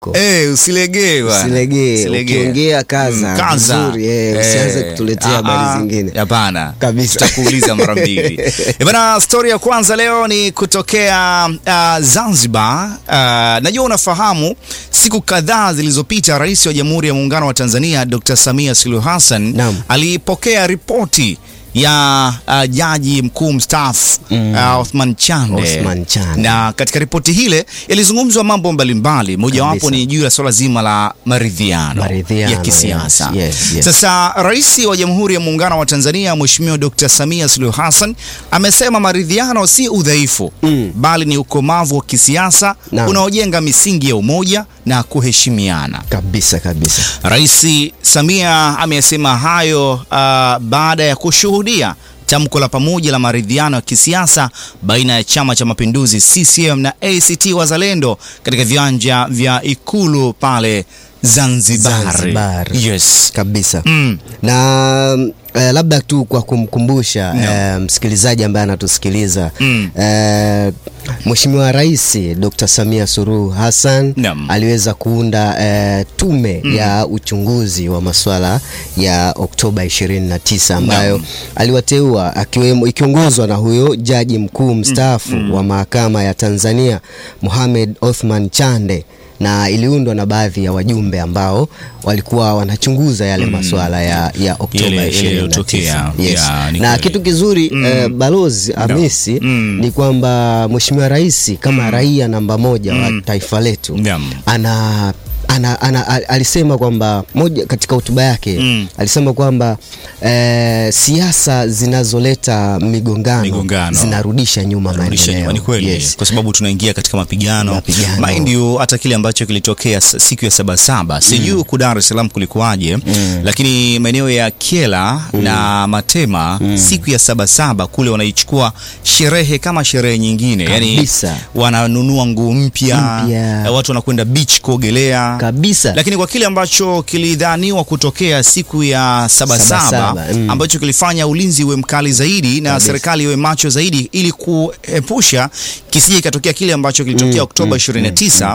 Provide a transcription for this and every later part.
Eh, usilegee bwana. Usilegee, Usilegee. ukiongea kaza, Mm, kaza. vizuri, eh, usianze kutuletea ah, habari ah, zingine. Hapana. Kabisa. Tutakuuliza mara mbili. Eh, bana, stori ya kwanza leo ni kutokea uh, Zanzibar. Uh, najua unafahamu siku kadhaa zilizopita Rais wa Jamhuri ya Muungano wa Tanzania Dr. Samia Suluhu Hassan Naam. alipokea ripoti ya uh, jaji mkuu mstaafu uh, Othman Chande. Othman Chande. Na katika ripoti hile yalizungumzwa mambo mbalimbali, mojawapo Kabisa. ni juu ya swala zima la maridhiano Maridhiano, ya kisiasa. yes, yes, yes. Sasa Rais wa Jamhuri ya Muungano wa Tanzania Mheshimiwa Dr. Samia Suluhu Hassan amesema maridhiano si udhaifu Mm. bali ni ukomavu wa kisiasa Naam. unaojenga misingi ya umoja na kuheshimiana. Kabisa kabisa. Rais Samia amesema hayo uh, baada ya kushuhudia tamko la pamoja la maridhiano ya kisiasa baina ya Chama cha Mapinduzi CCM na ACT Wazalendo katika viwanja vya Ikulu pale Zanzibar. Zanzibar. Yes. Kabisa. Mm. Na eh, labda tu kwa kumkumbusha eh, msikilizaji ambaye anatusikiliza Mm. eh, Mheshimiwa Rais Dr. Samia Suluhu Hassan Naam. aliweza kuunda eh, tume ya uchunguzi wa masuala ya Oktoba 29 ambayo Naam. aliwateua akiwemo ikiongozwa na huyo jaji mkuu mstaafu wa mahakama ya Tanzania Mohamed Othman Chande na iliundwa na baadhi ya wajumbe ambao walikuwa wanachunguza yale masuala ya, ya Oktoba Yale- yale 29. yaliyotokea. Yes. Ya, ni na kweli. kitu kizuri eh, balozi Hamisi Mm. ni kwamba Mheshimiwa Rais kama raia namba moja wa taifa letu Naam. ana ana, ana, al- alisema kwamba moja katika hotuba yake Mm. alisema kwamba eh, siasa zinazoleta migongano, Migongano. zinarudisha nyuma Kurudisha maendeleo. nyuma, ni kweli Yes. kwa sababu tunaingia katika mapigano, Mapigano. mind you, hata kile ambacho kilitokea s- siku ya sabasaba sijui huku Dar es Salaam kulikuwaje, lakini maeneo ya Kyela na Matema siku ya sabasaba kule wanaichukua sherehe kama sherehe nyingine, yani Kabisa. wananunua nguo mpya, Mpya. eh, watu wanakwenda beach kuogelea kabisa lakini kwa kile ambacho kilidhaniwa kutokea siku ya sabasaba Sabasaba, mm. ambacho kilifanya ulinzi uwe mkali zaidi na Kabisa. serikali iwe macho zaidi ili kuepusha kisije ikatokea kile ambacho kilitokea Oktoba 29.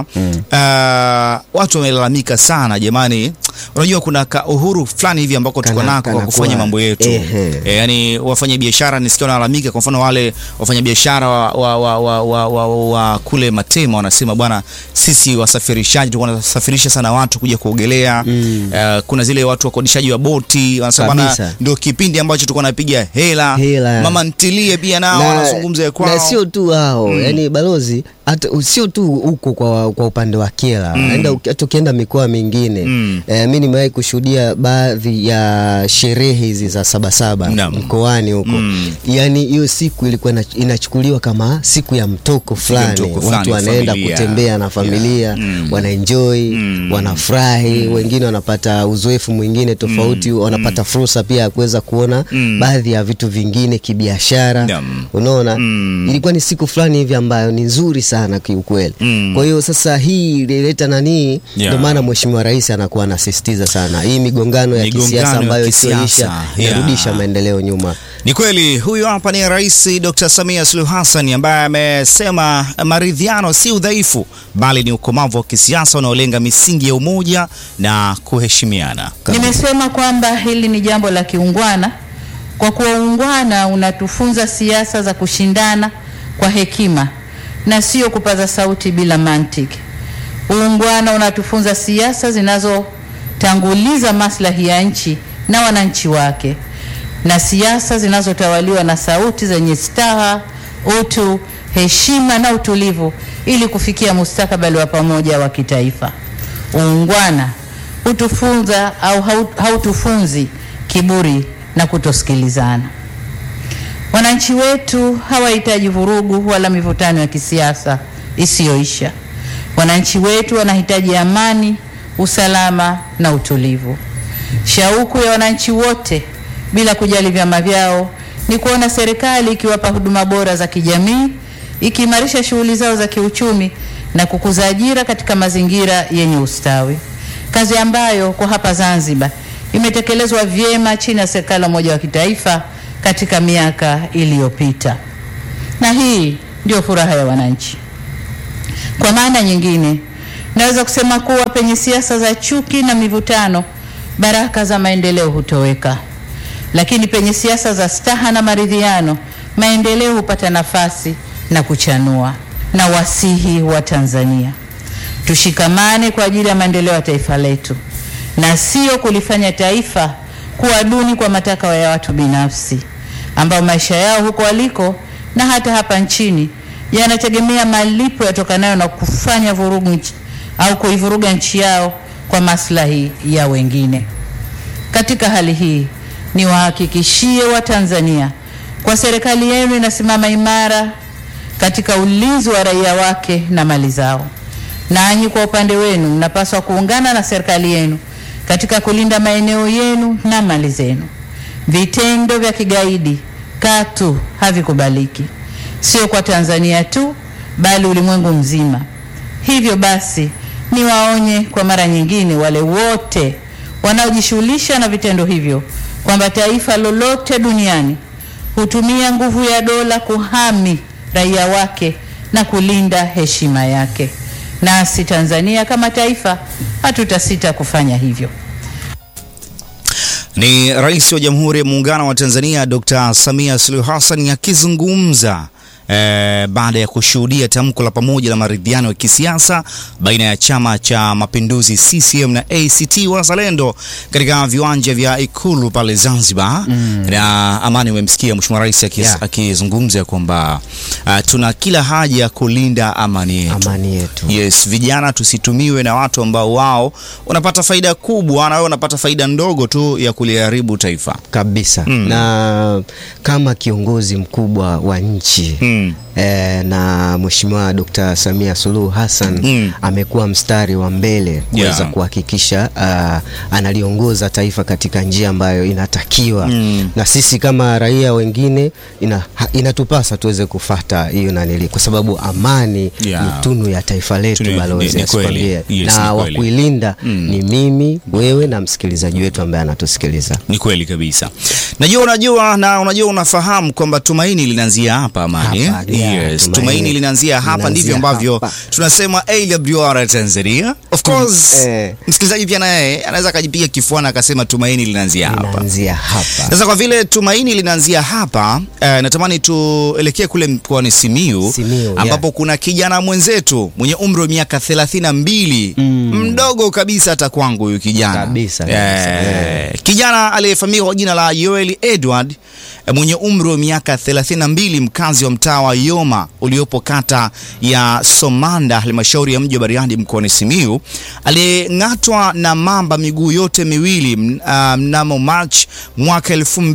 Uh, watu wamelalamika sana jamani, unajua kuna ka uhuru fulani hivi ambako tuko Kana- nako kwa kana kufanya kuwa- mambo yetu ehe. e, yani wafanya biashara nisikia wanalalamika. Kwa mfano wale wafanya biashara wa, wa, wa, wa, wa, wa, wa kule Matema wanasema bwana, sisi wasafirishaji tulikuwa tunasafirisha sana watu kuja kuogelea mm. kuna zile watu wakodishaji wa boti wanasema bwana, Kabisa. ndio kipindi ambacho tulikuwa napiga hela, Hela. mama ntilie pia nao wanazungumza ya kwao na sio tu hao yani balozi hata sio tu huko kwa, kwa upande wa Kyela enda uki- hata ukienda mikoa mingine Mm. eh, mi nimewahi kushuhudia baadhi ya sherehe hizi za sabasaba Naam. mkoani huko Mm. yani hiyo siku ilikuwa ina- inachukuliwa kama siku ya mtoko fulani mtoko fulani, watu wanaenda familia. kutembea na familia Yeah. Mm. wanaenjoy Mm. wanafurahi wengine wanapata uzoefu mwingine tofauti wanapata fursa pia ya kuweza kuona Mm. baadhi ya vitu vingine kibiashara Naam. unaona Mm. ilikuwa ni siku fulani hivi ambayo ni nzuri sana kiukweli Mm. kwa hiyo sasa hii ilileta nanii Yeah. ndio maana mheshimiwa rais anakuwa anasisitiza sana hii migongano ya Migongano kisiasa ya ambayo kisiasa, isioisha yeah. inarudisha maendeleo nyuma Ni kweli huyu hapa ni Rais Dr. Samia Suluhu Hassan ambaye amesema maridhiano si udhaifu bali ni ukomavu wa kisiasa unaolenga misingi ya umoja na kuheshimiana. Nimesema kwamba hili ni jambo la kiungwana, kwa kuwa uungwana unatufunza siasa za kushindana kwa hekima na sio kupaza sauti bila mantiki. Uungwana unatufunza siasa zinazotanguliza maslahi ya nchi na wananchi wake, na siasa zinazotawaliwa na sauti zenye staha, utu, heshima na utulivu, ili kufikia mustakabali wa pamoja wa kitaifa. Uungwana hutufunza au hau- hautufunzi kiburi na kutosikilizana. Wananchi wetu hawahitaji vurugu wala mivutano ya kisiasa isiyoisha. Wananchi wetu wanahitaji amani, usalama na utulivu. Shauku ya wananchi wote bila kujali vyama vyao ni kuona serikali ikiwapa huduma bora za kijamii, ikiimarisha shughuli zao za kiuchumi na kukuza ajira katika mazingira yenye ustawi, kazi ambayo kwa hapa Zanzibar imetekelezwa vyema chini ya serikali ya umoja wa kitaifa katika miaka iliyopita, na hii ndio furaha ya wananchi. Kwa maana nyingine, Naweza kusema kuwa penye siasa za chuki na mivutano, baraka za maendeleo hutoweka, lakini penye siasa za staha na maridhiano, maendeleo hupata nafasi na kuchanua. Na wasihi wa Tanzania, tushikamane kwa ajili ya maendeleo ya taifa letu na sio kulifanya taifa kuwa duni kwa matakwa ya watu binafsi ambao maisha yao huko waliko na hata hapa nchini yanategemea malipo yatokanayo na kufanya vurugu nchi, au kuivuruga nchi yao kwa maslahi ya wengine. Katika hali hii, niwahakikishie Watanzania kwa serikali yenu inasimama imara katika ulinzi wa raia wake na mali zao. Nanyi kwa upande wenu mnapaswa kuungana na serikali yenu katika kulinda maeneo yenu na mali zenu. Vitendo vya kigaidi katu havikubaliki, sio kwa Tanzania tu, bali ulimwengu mzima. Hivyo basi, niwaonye kwa mara nyingine wale wote wanaojishughulisha na vitendo hivyo kwamba taifa lolote duniani hutumia nguvu ya dola kuhami raia wake na kulinda heshima yake. Nasi Tanzania kama taifa hatutasita kufanya hivyo. Ni Rais wa Jamhuri ya Muungano wa Tanzania Dr. Samia Suluhu Hassan akizungumza eh, baada ya kushuhudia tamko la pamoja la maridhiano ya kisiasa baina ya Chama cha Mapinduzi CCM na ACT Wazalendo katika viwanja vya Ikulu pale Zanzibar. Mm. Na Amani, umemsikia Mheshimiwa Rais akis- Yeah. akizungumza kwamba uh, tuna kila haja ya kulinda amani yetu. Amani yetu. Yes, vijana tusitumiwe na watu ambao wao wanapata faida kubwa na wewe unapata faida ndogo tu ya kuliharibu taifa. kabisa Mm. na kama kiongozi mkubwa wa nchi Mm. eh, na Mheshimiwa Dr. Samia Suluhu Hassan Mm. amekuwa mstari wa mbele kuweza Yeah. kuhakikisha uh, analiongoza taifa katika njia ambayo inatakiwa Mm. na sisi kama raia wengine ina, ha, inatupasa tuweze kufata hiyo nanili kwa sababu amani Yeah. ni tunu ya taifa letu Tunu- ni- balozi ni asikwambie. kweli. Yes, na ni wa kweli. kuilinda Mm. ni mimi wewe na msikilizaji wetu ambaye anatusikiliza Ni kweli kabisa. Najua unajua na unajua unafahamu kwamba tumaini linaanzia hapa Amani. Hapa, eh? yeah, yes, tumaini tumaini linaanzia hapa linaanzia ndivyo ambavyo hapa. tunasema AWR Tanzania. Of course, Eh. msikilizaji pia naye anaweza akajipiga kifuani akasema tumaini linaanzia hapa. inaanzia hapa Sasa kwa vile tumaini linaanzia hapa eh, natamani tuelekee kule mkoani Simiu, Simiyu, ambapo kuna kijana mwenzetu mwenye umri wa miaka thelathini na mbili Mm. mdogo kabisa hata kwangu huyu kijana Kabisa, kabisa, eh, kijana aliyefahamika kwa jina la Yoel Edward eh, mwenye umri wa miaka 32 mkazi wa mtaa wa Yoma uliopo kata ya Somanda halmashauri ya mji wa Bariadi mkoani Simiu aliyeng'atwa na mamba miguu yote miwili m- ah, mnamo March mwaka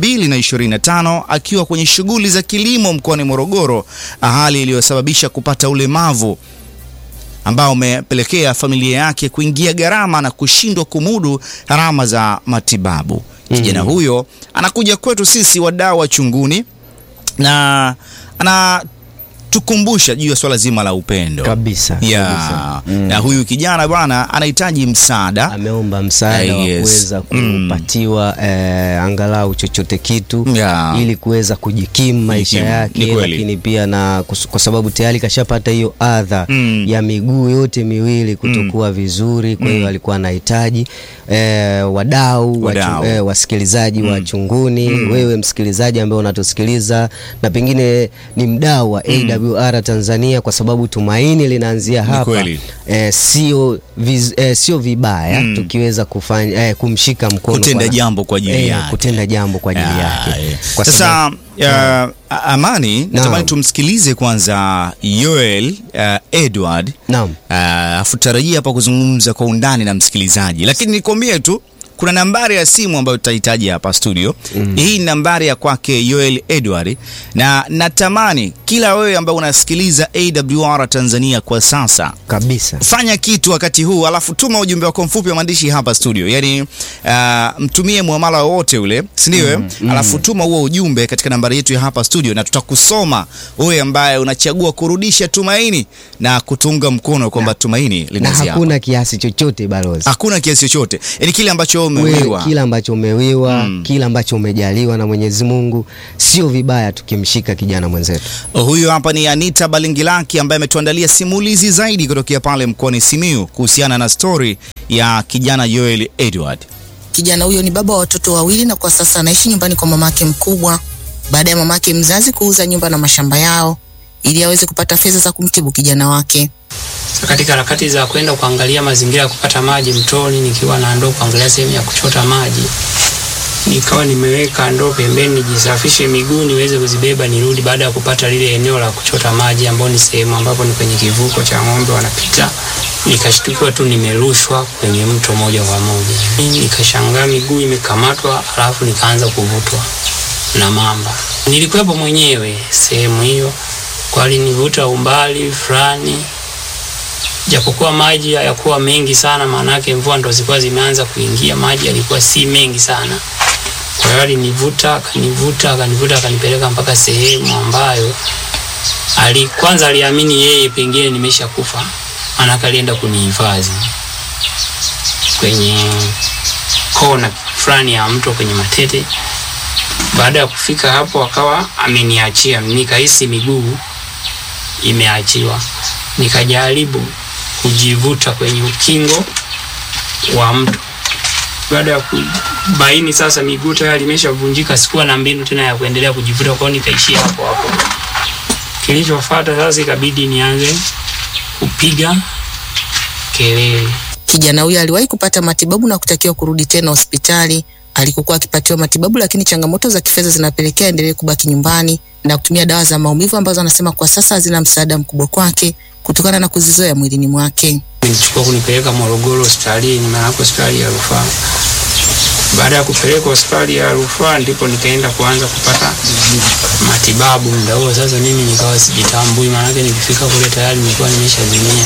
2025 akiwa kwenye shughuli za kilimo mkoani Morogoro, hali iliyosababisha kupata ulemavu ambao umepelekea familia yake kuingia gharama na kushindwa kumudu gharama za matibabu. Kijana huyo anakuja kwetu sisi wadau wa chunguni na anatukumbusha juu ya swala zima la upendo Kabisa, yeah. kabisa. Mm. Na huyu kijana bwana anahitaji msaada ameomba msaada Eh, wa yes. kuweza Mm. kupatiwa eh, angalau chochote kitu Yeah. ili kuweza kujikimu maisha Kujikimu, ni yake, kweli. lakini pia na kus- kwa sababu tayari kashapata hiyo adha Mm. ya miguu yote miwili kutokuwa vizuri. Kwa hiyo alikuwa anahitaji eh, wadau Wadau. wachu- eh, wasikilizaji wa chunguni, wewe msikilizaji ambaye unatusikiliza na pengine ni mdau wa AWR Tanzania, kwa sababu tumaini linaanzia hapa kweli. eh, sio viz, eh, sio vibaya Mm. tukiweza kufanya eh, kumshika mkono kutenda kwa- jambo kwa ajili eh, yake. kutenda jambo kwa ajili Ah, yake yeah. Kwa Sasa sababu- uh, Amani, natamani Naam. tumsikilize kwanza Yoel uh, Edward Naam. Ah, afu tarajia hapa kuzungumza kwa undani na msikilizaji, lakini nikwambie tu kuna nambari ya simu ambayo tutahitaji hapa studio. Hii ni nambari ya kwake Yoel Edward, na natamani kila wewe ambaye unasikiliza AWR Tanzania kwa sasa kabisa fanya kitu wakati huu, alafu tuma ujumbe wako mfupi wa maandishi hapa studio, yaani uh, mtumie muamala wowote ule, si ndio? mm, alafu tuma huo ujumbe katika nambari yetu ya hapa studio, na tutakusoma wewe ambaye unachagua kurudisha tumaini na kutunga mkono kwamba tumaini na linaanzia hapa. hakuna kiasi chochote balozi Hakuna kiasi chochote, yaani kile ambacho umewiwa. we, kile ambacho umewiwa Mm. kile ambacho umejaliwa na Mwenyezi Mungu, sio vibaya tukimshika kijana mwenzetu. Huyu hapa ni Anita Balingilaki ambaye ametuandalia simulizi zaidi kutokea pale mkoani Simiyu kuhusiana na stori ya kijana Joel Edward. Kijana huyo ni baba wa watoto wawili na kwa sasa anaishi nyumbani kwa mamake mkubwa baada ya mamake mzazi kuuza nyumba na mashamba yao ili aweze kupata fedha za kumtibu kijana wake. katika harakati za kwenda kuangalia mazingira ya kupata maji mtoni, nikiwa na ndoo kuangalia sehemu ya kuchota maji, nikawa nimeweka ndoo pembeni nijisafishe miguu niweze kuzibeba nirudi, baada ya kupata lile eneo la kuchota maji, ambao ni sehemu ambapo ni kwenye kivuko cha ng'ombe wanapita. Nikashtukiwa tu nimerushwa kwenye mto moja kwa moja, nikashangaa miguu imekamatwa, alafu nikaanza kuvutwa na mamba. Nilikuwepo mwenyewe sehemu hiyo, kwa alinivuta umbali fulani japokuwa maji hayakuwa mengi sana, maanake mvua ndo zilikuwa zimeanza kuingia, maji yalikuwa si mengi sana. Kwa hiyo alinivuta akanivuta akanivuta akanipeleka mpaka sehemu ambayo ali, kwanza aliamini yeye pengine nimesha kufa, maanake alienda kunihifadhi kwenye kona fulani ya mto kwenye Matete. Baada ya kufika hapo, akawa ameniachia, nikahisi miguu imeachiwa, nikajaribu kujivuta kwenye ukingo wa mto. Baada ya kubaini sasa miguu tayari imeshavunjika, sikuwa na mbinu tena ya kuendelea kujivuta, kwa hiyo nikaishia hapo hapo. Kilichofuata sasa, ikabidi nianze kupiga kelele. Kijana huyo aliwahi kupata matibabu na kutakiwa kurudi tena hospitali alikokuwa akipatiwa matibabu, lakini changamoto za kifedha zinapelekea endelee kubaki nyumbani na kutumia dawa za maumivu ambazo anasema kwa sasa hazina msaada mkubwa kwake kutokana na kuzizoea mwilini mwake. Nilichukua kunipeleka Morogoro hospitalini, maana hospitali ya rufaa. Baada ya kupeleka hospitali ya rufaa, ndipo nikaenda kuanza kupata matibabu. Muda huo sasa mimi nikawa sijitambui, maanake nilifika kule tayari nilikuwa nimeshazimia.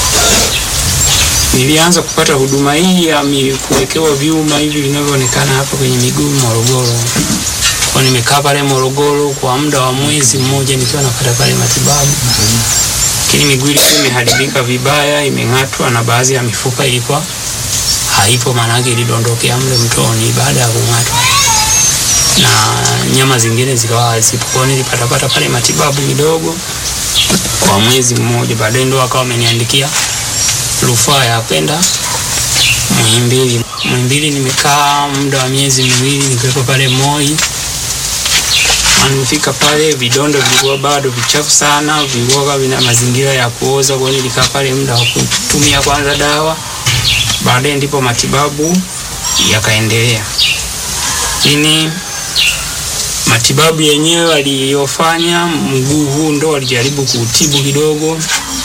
Nilianza kupata huduma hii ya mi- kuwekewa vyuma hivi vinavyoonekana hapa kwenye miguu Morogoro. Kwa nimekaa pale Morogoro kwa muda wa mwezi mmoja nikiwa napata pale matibabu lakini miguu ilikuwa imeharibika vibaya, imeng'atwa na baadhi ya mifupa ilikuwa haipo, maanake ilidondokea mle mtoni baada ya kung'atwa, na nyama zingine zikawa hazipo. Kwa hiyo nilipatapata pale matibabu kidogo kwa mwezi mmoja, baadaye ndo akawa ameniandikia rufaa ya kwenda Muhimbili. Muhimbili nimekaa muda wa miezi miwili nikiwepo pale Moi Nilifika pale vidonda vilikuwa bado vichafu sana, vilikuwa vina mazingira ya kuoza. Kwa hiyo nilikaa pale muda wa kutumia kwanza dawa, baadaye ndipo matibabu yakaendelea. Lakini matibabu yenyewe aliyofanya mguu huu ndo alijaribu kuutibu kidogo,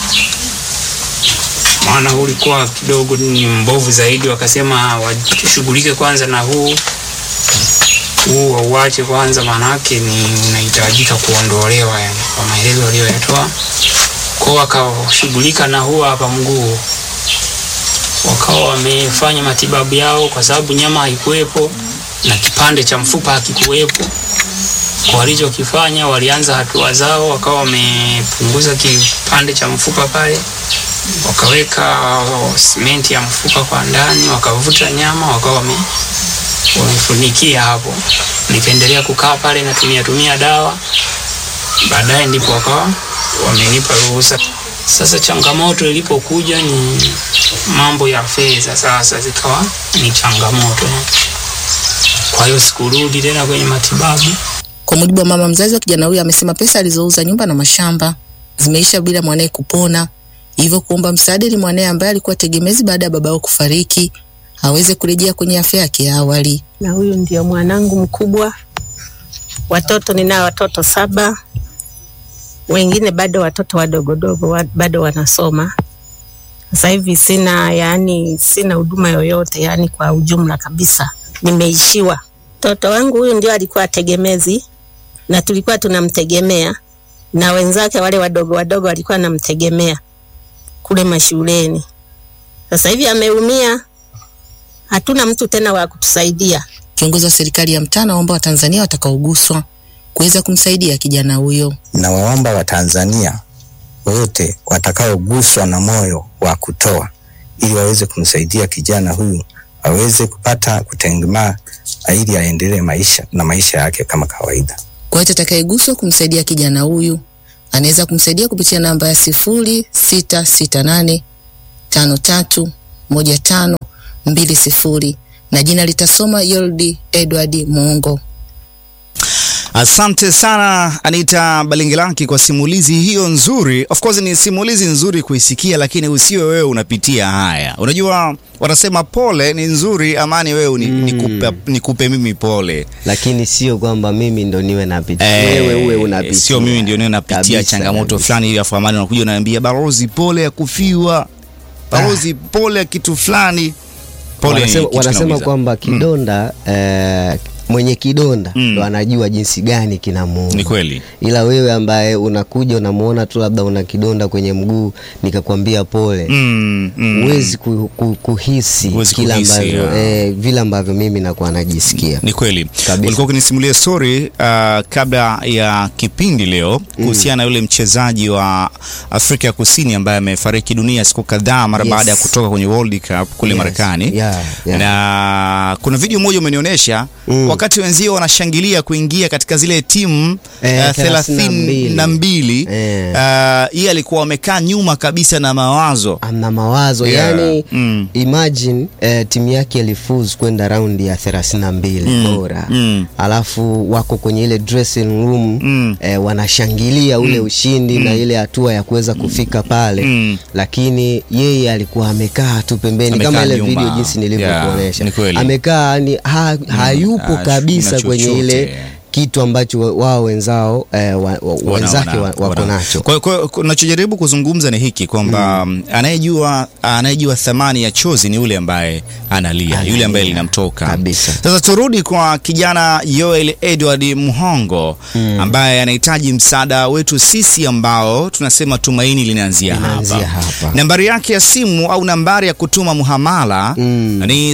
maana huu ulikuwa kidogo ni mbovu zaidi. Wakasema washughulike kwanza na huu huu wauache kwanza, maanake ni unahitajika kuondolewa, yani kwa maelezo aliyoyatoa. Kwao wakashughulika na huu hapa mguu, wakawa wamefanya matibabu yao, kwa sababu nyama haikuwepo na kipande cha mfupa hakikuwepo. Kwa walichokifanya, walianza hatua zao, wakawa wamepunguza kipande cha mfupa pale, wakaweka simenti ya mfupa kwa ndani, wakavuta nyama, wakawa wame wamefunikia hapo. Nikaendelea kukaa pale natumia tumia dawa, baadaye ndipo wakawa wamenipa ruhusa. Sasa changamoto ilipokuja ni mambo ya fedha, sasa zikawa ni changamoto. Kwa hiyo sikurudi tena kwenye matibabu. Kwa mujibu wa mama mzazi wa kijana huyo, amesema pesa alizouza nyumba na mashamba zimeisha bila mwanaye kupona, hivyo kuomba msaada ili mwanaye ambaye alikuwa tegemezi baada ya babao kufariki aweze kurejea kwenye afya yake ya awali. na huyu ndio mwanangu mkubwa. Watoto ninao watoto saba, wengine bado watoto wadogodogo wa, bado wanasoma. Sasa hivi sina yani, sina huduma yoyote yani, kwa ujumla kabisa nimeishiwa. Mtoto wangu huyu ndio alikuwa tegemezi na tulikuwa tunamtegemea, na wenzake wale wadogo wadogo walikuwa wanamtegemea kule mashuleni. Sasa hivi ameumia, hatuna mtu tena wa kutusaidia. Kiongozi wa serikali ya mtaa anaomba Watanzania watakaoguswa kuweza kumsaidia kijana huyo. na waomba Watanzania wote watakaoguswa na moyo wa kutoa ili waweze kumsaidia kijana huyu aweze kupata kutengemaa ili aendelee maisha na maisha yake kama kawaida. Kwa hiyo atakayeguswa kumsaidia kijana huyu anaweza kumsaidia kupitia namba ya sifuri sita sita nane tano tatu moja tano mbili sifuri na jina litasoma Yoldi Edward Muongo. Asante sana Anita Balingilaki kwa simulizi hiyo nzuri. Of course ni simulizi nzuri kuisikia, lakini usiwe wewe unapitia haya. Unajua wanasema pole ni nzuri, amani wewe ni, nikupe, nikupe mimi pole. lakini sio kwamba mimi ndo niwe napitia Eh, wewe uwe unapitia sio mimi ndio niwe napitia Kabisa, changamoto kabisa. fulani ili afu amani unakuja unaniambia balozi, pole ya kufiwa, balozi, pole ya kitu fulani. Pole ni wanasema, kitu wanasema kinaumiza. kwamba kidonda eh, mwenye kidonda Mm. ndo anajua jinsi gani kinamuuma. Ni kweli. ila wewe ambaye unakuja unamuona tu labda una kidonda kwenye mguu nikakwambia pole Mm, mm. huwezi ku, ku, kuhisi Huwezi kila kuhisi, ambavyo ya. eh, vile ambavyo mimi nakuwa najisikia Ni kweli. Kabisa. Ulikuwa ukinisimulia story uh, kabla ya kipindi leo kuhusiana na yule mchezaji wa Afrika ya Kusini ambaye amefariki dunia siku kadhaa mara Yes. baada ya kutoka kwenye World Cup kule Yes. Marekani. Yeah, yeah. Na kuna video moja umenionyesha Mm. wakati wenzio wanashangilia kuingia katika zile timu Eh, uh, thelathini na mbili Eh. uh, yeye alikuwa amekaa nyuma kabisa na mawazo ana mawazo Yeah. yani Mm. imagine eh, timu yake ilifuzu kwenda raundi ya 32 Mm. bora Mm. alafu wako kwenye ile dressing room Mm. eh, wanashangilia ule ushindi na ile hatua ya kuweza kufika pale Mm. lakini yeye alikuwa amekaa tu pembeni Amekaa kama ile nyuma. video jinsi nilivyokuonyesha Yeah, ni kweli. amekaa yani ha, hayupo Ah, kabisa na kwenye chochote. ile kitu ambacho wao wenzao eh, wa, wa, Wana- wenzake wana- wa- wako wana- nacho Kwa kwa- kwa- nachojaribu kuzungumza ni hiki kwamba mm. anayejua anayejua thamani ya chozi ni yule ambaye analia, Analia. yule ambaye linamtoka Kabisa. Sasa turudi kwa kijana Yoel Edward Muhongo ambaye anahitaji msaada wetu sisi ambao tunasema tumaini linaanzia Linaanzia hapa. hapa. Nambari yake ya simu au nambari ya kutuma muhamala Mm. ni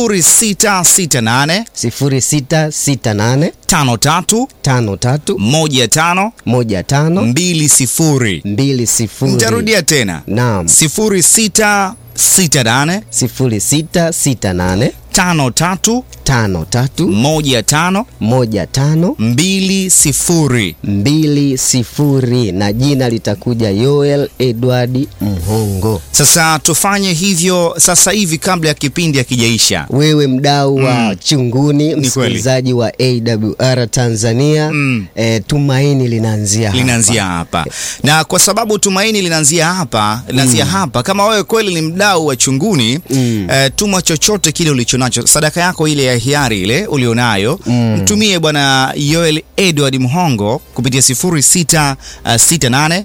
0668 0668 53 tano tatu 15 moja tano 20 mbili sifuri Nitarudia tena naam 0668 sifuri sita sita nane 53 tano tatu 15 moja tano 20. mbili sifuri na jina litakuja Yoel Edward Mhongo. Sasa tufanye hivyo sasa hivi kabla ya kipindi hakijaisha. Wewe mdau wa Mm. Chunguni, kweli. msikilizaji wa AWR Tanzania, Mm. eh, tumaini linaanzia hapa. linaanzia hapa na kwa sababu tumaini linaanzia hapa linaanzia hapa kama wewe kweli ni mdau wa chunguni Mm. eh, tuma chochote kile ulichonacho sadaka yako ile ya hiari ile ulionayo Mm. mtumie bwana Yoel Edward Mhongo kupitia 0668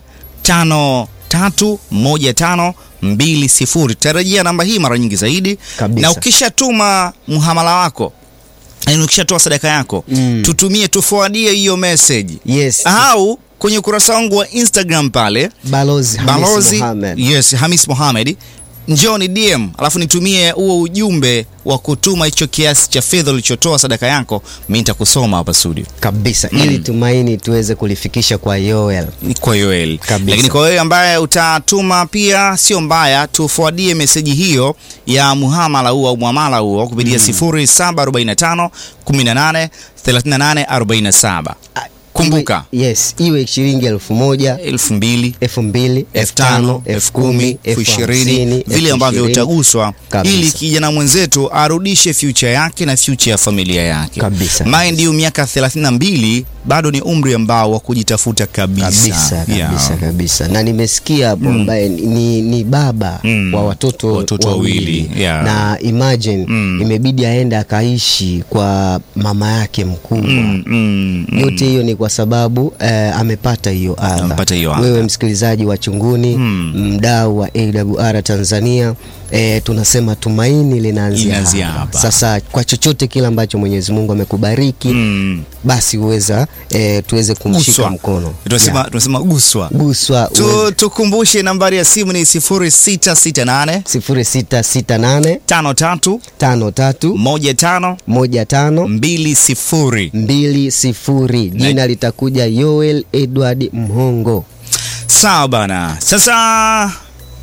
531520 tarajia namba hii mara nyingi zaidi Kabisa. na ukishatuma mhamala wako yaani ukishatoa sadaka yako Mm. tutumie tufuadie hiyo message Yes. au kwenye ukurasa wangu wa Instagram pale Balozi Hamis balozi Mohamed. yes, Hamis Mohamed njoo ni DM alafu nitumie huo ujumbe wa kutuma hicho kiasi cha fedha ulichotoa sadaka yako, mimi nitakusoma hapa studio kabisa ili tumaini tuweze kulifikisha kwa Yoel. kwa Yoel. Kabisa. Lakini kwa wewe ambaye utatuma pia sio mbaya, tufuadie meseji hiyo ya muhamala huo au muamala huo kupitia 0745 18 38 47. Kumbuka Iwe, yes, iwe shilingi elfu moja elfu mbili elfu mbili elfu tano elfu kumi elfu ishirini vile ambavyo utaguswa, Kabisa. ili kijana mwenzetu arudishe future yake na future ya familia yake Kabisa. Mind you, miaka 32 bado ni umri ambao wa kujitafuta kabisa, kabisa kabisa Yeah. kabisa na nimesikia hapo ambaye ni, ni baba Mm. wa watoto, Watoto wawili, yeah. na imagine Mm. imebidi aende akaishi kwa mama yake mkubwa Mm, mm, mm. yote hiyo ni kwa sababu eh, amepata hiyo adha. Amepata hiyo adha. Wewe msikilizaji wa Chunguni, Mm. mdau wa AWR Tanzania, eh, tunasema tumaini linaanzia Linaanzia hapa. hapa. Sasa kwa chochote kile ambacho Mwenyezi Mungu amekubariki Mm. basi uweza eh, tuweze kumshika Guswa. mkono Tunasema Yeah. tunasema guswa. guswa Tu, tukumbushe nambari ya simu ni 0668 sifuri sita sita nane 53 tano tatu 15 moja tano 20. mbili sifuri. Jina litakuja Yoel Edward Mhongo. Sawa bana. Sasa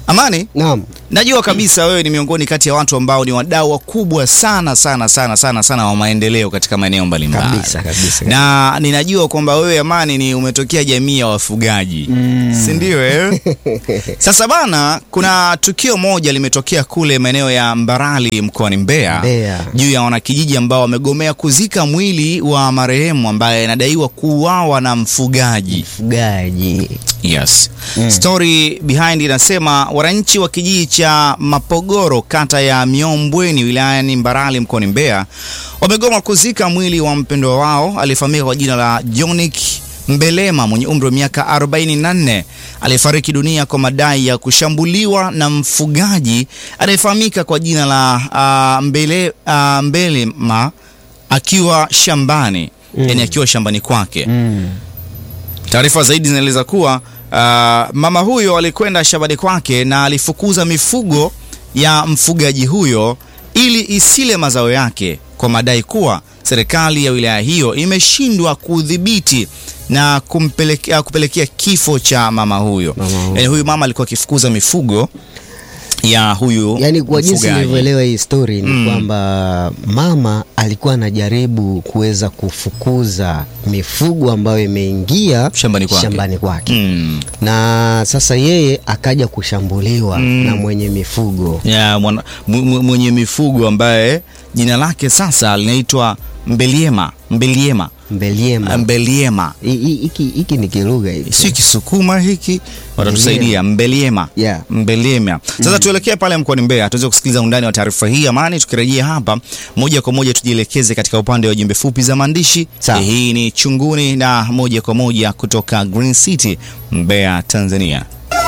Amani, Naam. najua kabisa wewe ni miongoni kati ya watu ambao ni wadau wakubwa sana sana sana sana sana wa maendeleo katika maeneo mbalimbali. Kabisa, kabisa, Na ninajua kwamba wewe Amani ni umetokea jamii ya wafugaji. Si ndio eh? Sasa bana, kuna tukio moja limetokea kule maeneo ya Mbarali mkoani Mbeya, Mbeya. juu ya wanakijiji ambao wamegomea kuzika mwili wa marehemu ambaye anadaiwa kuuawa na mfugaji. Mfugaji. Yes. Story behind inasema wananchi wa kijiji cha Mapogoro kata ya Miombweni wilayani Mbarali mkoani Mbeya wamegoma kuzika mwili wa mpendwa wao aliyefahamika kwa jina la Jonick Mbelema mwenye umri wa miaka 44 aliyefariki dunia kwa madai ya kushambuliwa na mfugaji anayefahamika kwa jina la uh, Mbele, uh, Mbelema akiwa shambani, yani akiwa shambani kwake. Taarifa zaidi zinaeleza kuwa uh, mama huyo alikwenda shambani kwake na alifukuza mifugo ya mfugaji huyo ili isile mazao yake kwa madai kuwa serikali ya wilaya hiyo imeshindwa kudhibiti na kumpelekea, kupelekea kifo cha mama huyo. Mama huyo. Yaani huyu mama alikuwa akifukuza mifugo ya huyu Yaani kwa jinsi mfugaji. nilivyoelewa hii story ni Mm. kwamba mama alikuwa anajaribu kuweza kufukuza mifugo ambayo imeingia Shambani kwake. shambani kwake. Mm. Na sasa yeye akaja kushambuliwa Mm. na mwenye mifugo. ya mwana- mw- mw- mwenye mifugo ambaye jina lake sasa linaitwa Mbeliema Mbeliema Mbeliema. Mbeliema Hi- hi- Hiki hiki ni kilugha hivi. si Kisukuma hiki, watatusaidia Mbeliema Yeah. Mbeliema. Sasa tuelekee pale mkoani Mbeya tuweze kusikiliza undani wa taarifa hii Amani. Tukirejea hapa moja kwa moja tujielekeze katika upande wa jumbe fupi za maandishi. Sawa. Hii ni Chunguni na moja kwa moja kutoka Green City Mbeya, Tanzania.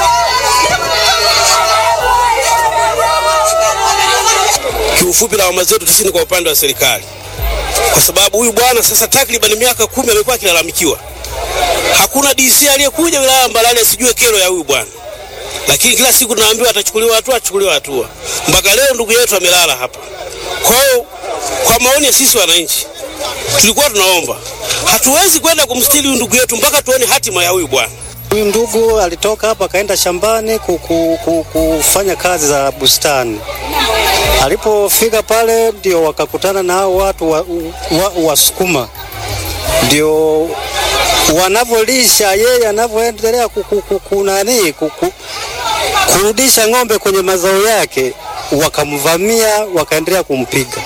Kiufupi, lawama zetu sisi ni kwa upande wa serikali, kwa sababu huyu bwana sasa takriban miaka kumi amekuwa akilalamikiwa. Hakuna DC aliyekuja wilaya ya Mbarali asijue kero ya huyu bwana, lakini kila siku tunaambiwa atachukuliwa hatua, achukuliwa hatua. Mpaka leo ndugu yetu amelala hapa. Kwa hiyo, kwa maoni ya sisi wananchi, tulikuwa tunaomba, hatuwezi kwenda kumstiri huyu ndugu yetu mpaka tuone hatima ya huyu bwana. Huyu ndugu alitoka hapa akaenda shambani kuku, ku- kufanya kazi za bustani. Alipofika pale ndio wakakutana na hao watu wa, wa, Wasukuma, ndio wanavyolisha yeye anavyoendelea kuku- ku- kunani kuku- kurudisha ng'ombe kwenye mazao yake, wakamvamia wakaendelea kumpiga.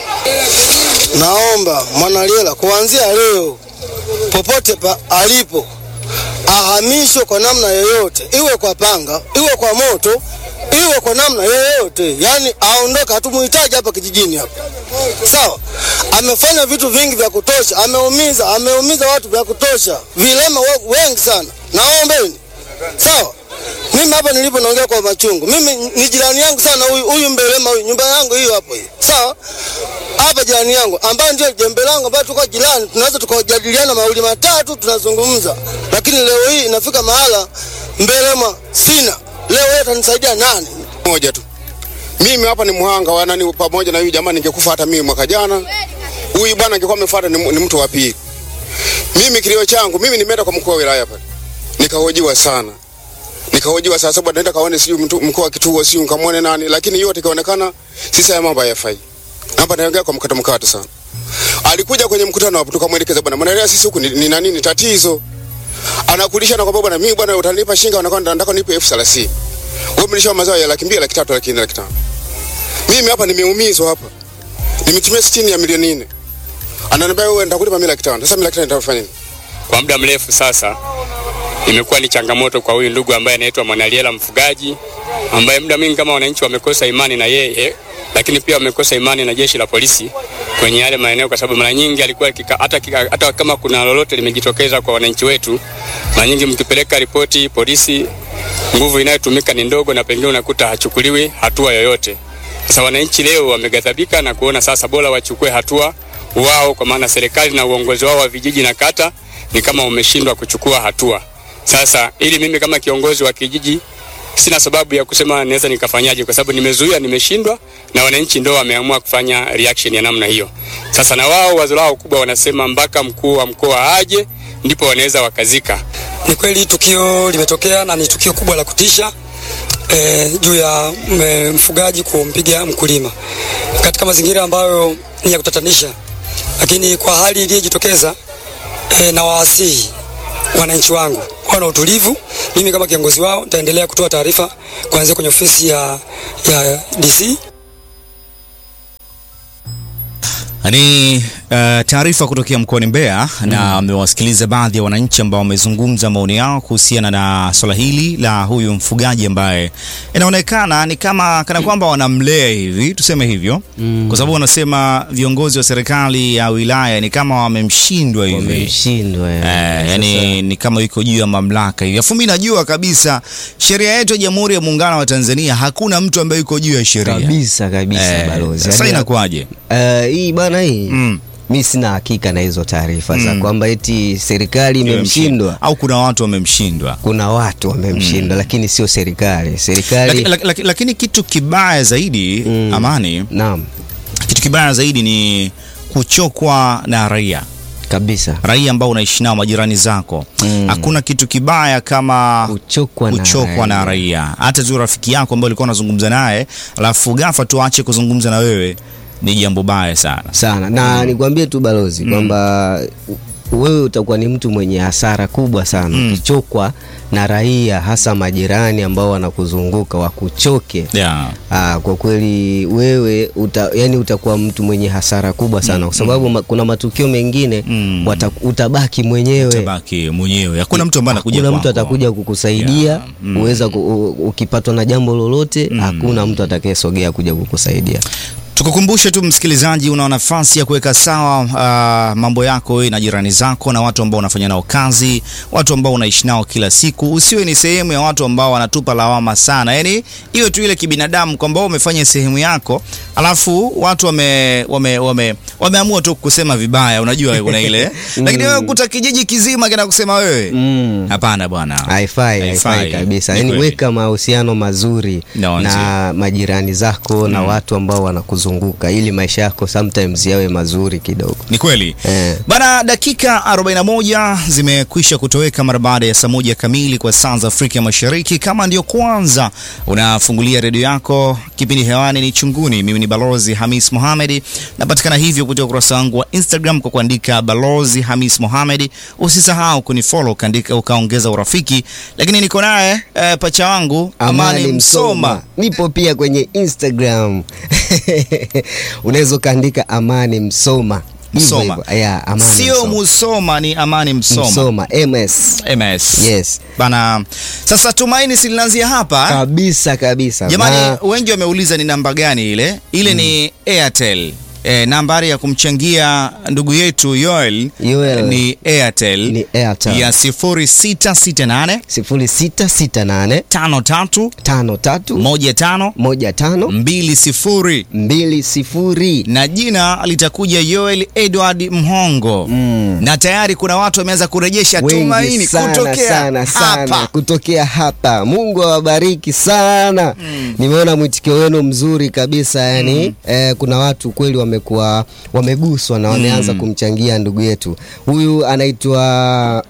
Naomba Mwanaliela kuanzia leo popote pa alipo ahamishwe kwa namna yoyote, iwe kwa panga, iwe kwa moto, iwe kwa namna yoyote, yani aondoke. Hatumuhitaji hapa kijijini hapa, sawa. Amefanya vitu vingi vya kutosha, ameumiza, ameumiza watu vya kutosha, vilema we- wengi sana. Naombeni, sawa. Mimi hapa nilipo naongea kwa machungu. Mimi ni jirani yangu sana huyu huyu Mbelema huyu, nyumba yangu hiyo hapo hiyo. Sawa? Hapa jirani yangu ambaye ndio jembe langu ambaye tuko jirani, tunaweza tukajadiliana mawili matatu tunazungumza. Lakini leo hii inafika mahala Mbelema sina. Leo yeye atanisaidia nani? moja tu. Mimi hapa ni mhanga wa nani pamoja na huyu jamaa ningekufa hata mimi mwaka jana. Huyu bwana angekuwa amefuata ni, ni mtu wa pili. Mimi kilio changu, mimi nimeenda kwa mkuu wa wilaya pale. Nikahojiwa sana. Nikahojiwa saa saba naenda kaone sijui mtu mkuu wa kituo sijui nikamwone nani lakini yote ikaonekana sisi haya mambo hayafai. Hapa naongea kwa mkato mkato sana. Alikuja kwenye mkutano hapo tukamwelekeza bwana, mnaelewa sisi huku ni, ni nani ni tatizo. Anakulisha na kwamba bwana mimi bwana utanipa shinga unakwenda nataka nipe elfu thelathini. Wewe mlisha mazao ya laki mbili, laki tatu, laki nne, laki tano. Mimi hapa nimeumizwa hapa. Nimetumia sitini ya milioni nne. Ananiambia wewe nitakulipa mimi laki tano. Sasa mimi laki tano nitafanya nini? Kwa muda mrefu sasa imekuwa ni changamoto kwa huyu ndugu ambaye anaitwa Mwanaliela mfugaji, ambaye muda mwingi kama wananchi wamekosa imani na yeye, lakini pia wamekosa imani na jeshi la polisi kwenye yale maeneo, kwa sababu mara nyingi alikuwa kika, hata, kika, hata kama kuna lolote limejitokeza kwa wananchi wetu, mara nyingi mkipeleka ripoti polisi, nguvu inayotumika ni ndogo, na pengine unakuta hachukuliwi hatua yoyote. Sasa wananchi leo wameghadhabika na kuona sasa bora wachukue hatua wao, kwa maana serikali na uongozi wao wa vijiji na kata ni kama umeshindwa kuchukua hatua. Sasa ili mimi kama kiongozi wa kijiji sina sababu ya kusema naweza nikafanyaje, kwa sababu nimezuia, nimeshindwa, na wananchi ndio wameamua kufanya reaction ya namna hiyo. Sasa na wao wazo lao kubwa wanasema mpaka mkuu wa mkoa aje ndipo wanaweza wakazika. Ni kweli tukio limetokea na ni tukio kubwa la kutisha, e, juu ya m- mfugaji kumpiga mkulima katika mazingira ambayo ni ya kutatanisha, lakini kwa hali iliyojitokeza e, na waasihi wananchi wangu wawe na utulivu. Mimi kama kiongozi wao nitaendelea kutoa taarifa kuanzia kwenye ofisi ya, ya DC Ni uh, taarifa kutokea mkoani Mbeya na amewasikiliza baadhi ya wananchi ambao wamezungumza maoni yao kuhusiana na swala hili la huyu mfugaji ambaye inaonekana ni kama kana kwamba wanamlea hivi, tuseme hivyo Mm. kwa sababu wanasema viongozi wa serikali ya wilaya ni kama wamemshindwa hivi Wamemshindwa, eh, eh. yani ni kama yuko juu ya mamlaka hivi. Afu mimi najua kabisa sheria yetu ya Jamhuri ya Muungano wa Tanzania hakuna mtu ambaye yuko juu ya sheria kabisa kabisa Eh, balozi. Sasa Yaani, inakuwaje? eh, hii bana hii Mm. mi sina hakika na hizo taarifa za Mm. kwamba eti serikali imemshindwa. au kuna watu wamemshindwa Kuna watu wamemshindwa, lakini sio serikali. Serikali Laki- laki- laki- lakini kitu kibaya zaidi Mm. Amani, naam, kitu kibaya zaidi ni kuchokwa na raia kabisa raia ambao unaishi nao majirani zako. Mm. Hakuna kitu kibaya kama kuchokwa na kuchokwa na raia. Hata tu rafiki yako ambaye ulikuwa unazungumza naye, alafu ghafla tu aache kuzungumza na wewe, ni jambo baya sana. sana na nikwambie tu balozi kwamba u- wewe utakuwa ni mtu mwenye hasara kubwa sana Mm. ukichokwa na raia hasa majirani ambao wanakuzunguka wakuchoke Yeah. Aa, kwa kweli wewe uta, yani utakuwa mtu mwenye hasara kubwa sana kwa sababu ma, kuna matukio mengine Mm. wata, utabaki mwenyewe Utabaki mwenyewe, hakuna mtu ambaye anakuja hakuna mtu kwako. atakuja kukusaidia Yeah. Mm. uweza ku, u- ukipatwa na jambo lolote hakuna mtu atakayesogea kuja kukusaidia Tukukumbushe tu msikilizaji, una nafasi ya kuweka sawa uh, mambo yako wewe na jirani zako na watu ambao unafanya nao kazi, watu ambao unaishi nao kila siku. Usiwe ni sehemu ya watu ambao wanatupa lawama sana, yaani iwe tu ile kibinadamu kwamba wewe umefanya sehemu yako, alafu watu wame, wame, wame, wameamua tu kusema vibaya. Unajua kuna ile lakini wewe kuta kijiji kizima kinakusema wewe, mm. hapana bwana, haifai haifai kabisa Ni yani kweli. weka mahusiano mazuri No, na majirani zako na watu ambao wanakuzunguka ili maisha yako sometimes yawe mazuri kidogo Ni kweli eh. bana. Dakika 41 zimekwisha kutoweka mara baada ya saa moja kamili kwa saa za Afrika Mashariki. Kama ndio kwanza unafungulia redio yako, kipindi hewani ni Chunguni. Mimi ni Balozi Hamis Mohamed, napatikana hivyo kupitia ukurasa wangu wa Instagram kwa kuandika Balozi Hamis Mohamed. Usisahau kunifollow ukaandika, ukaongeza urafiki. Lakini niko naye eh, pacha wangu Amani, Msoma. nipo pia kwenye Instagram unaweza ukaandika Amani Msoma Hivyo Msoma. hivyo. Yeah, Amani Sio Msoma. Musoma, ni Amani Msoma. Msoma MS MS. yes Bana, sasa tumaini si linaanzia hapa. kabisa kabisa Jamani, Na- wengi wameuliza ni namba gani ile. Ile ni Airtel. E, nambari ya kumchangia ndugu yetu Yoel, Yoel. ni Airtel, Ni Airtel. ya 0668 0668 53 53 15 15 20 20 na jina litakuja Yoel Edward Mhongo Mm. na tayari kuna watu wameanza kurejesha wengi tumaini sana, kutokea sana, sana, hapa. kutokea hapa. Mungu awabariki sana. Nimeona mwitikio wenu mzuri kabisa yani eh, kuna watu kweli wamekuwa wameguswa na wameanza kumchangia ndugu yetu huyu anaitwa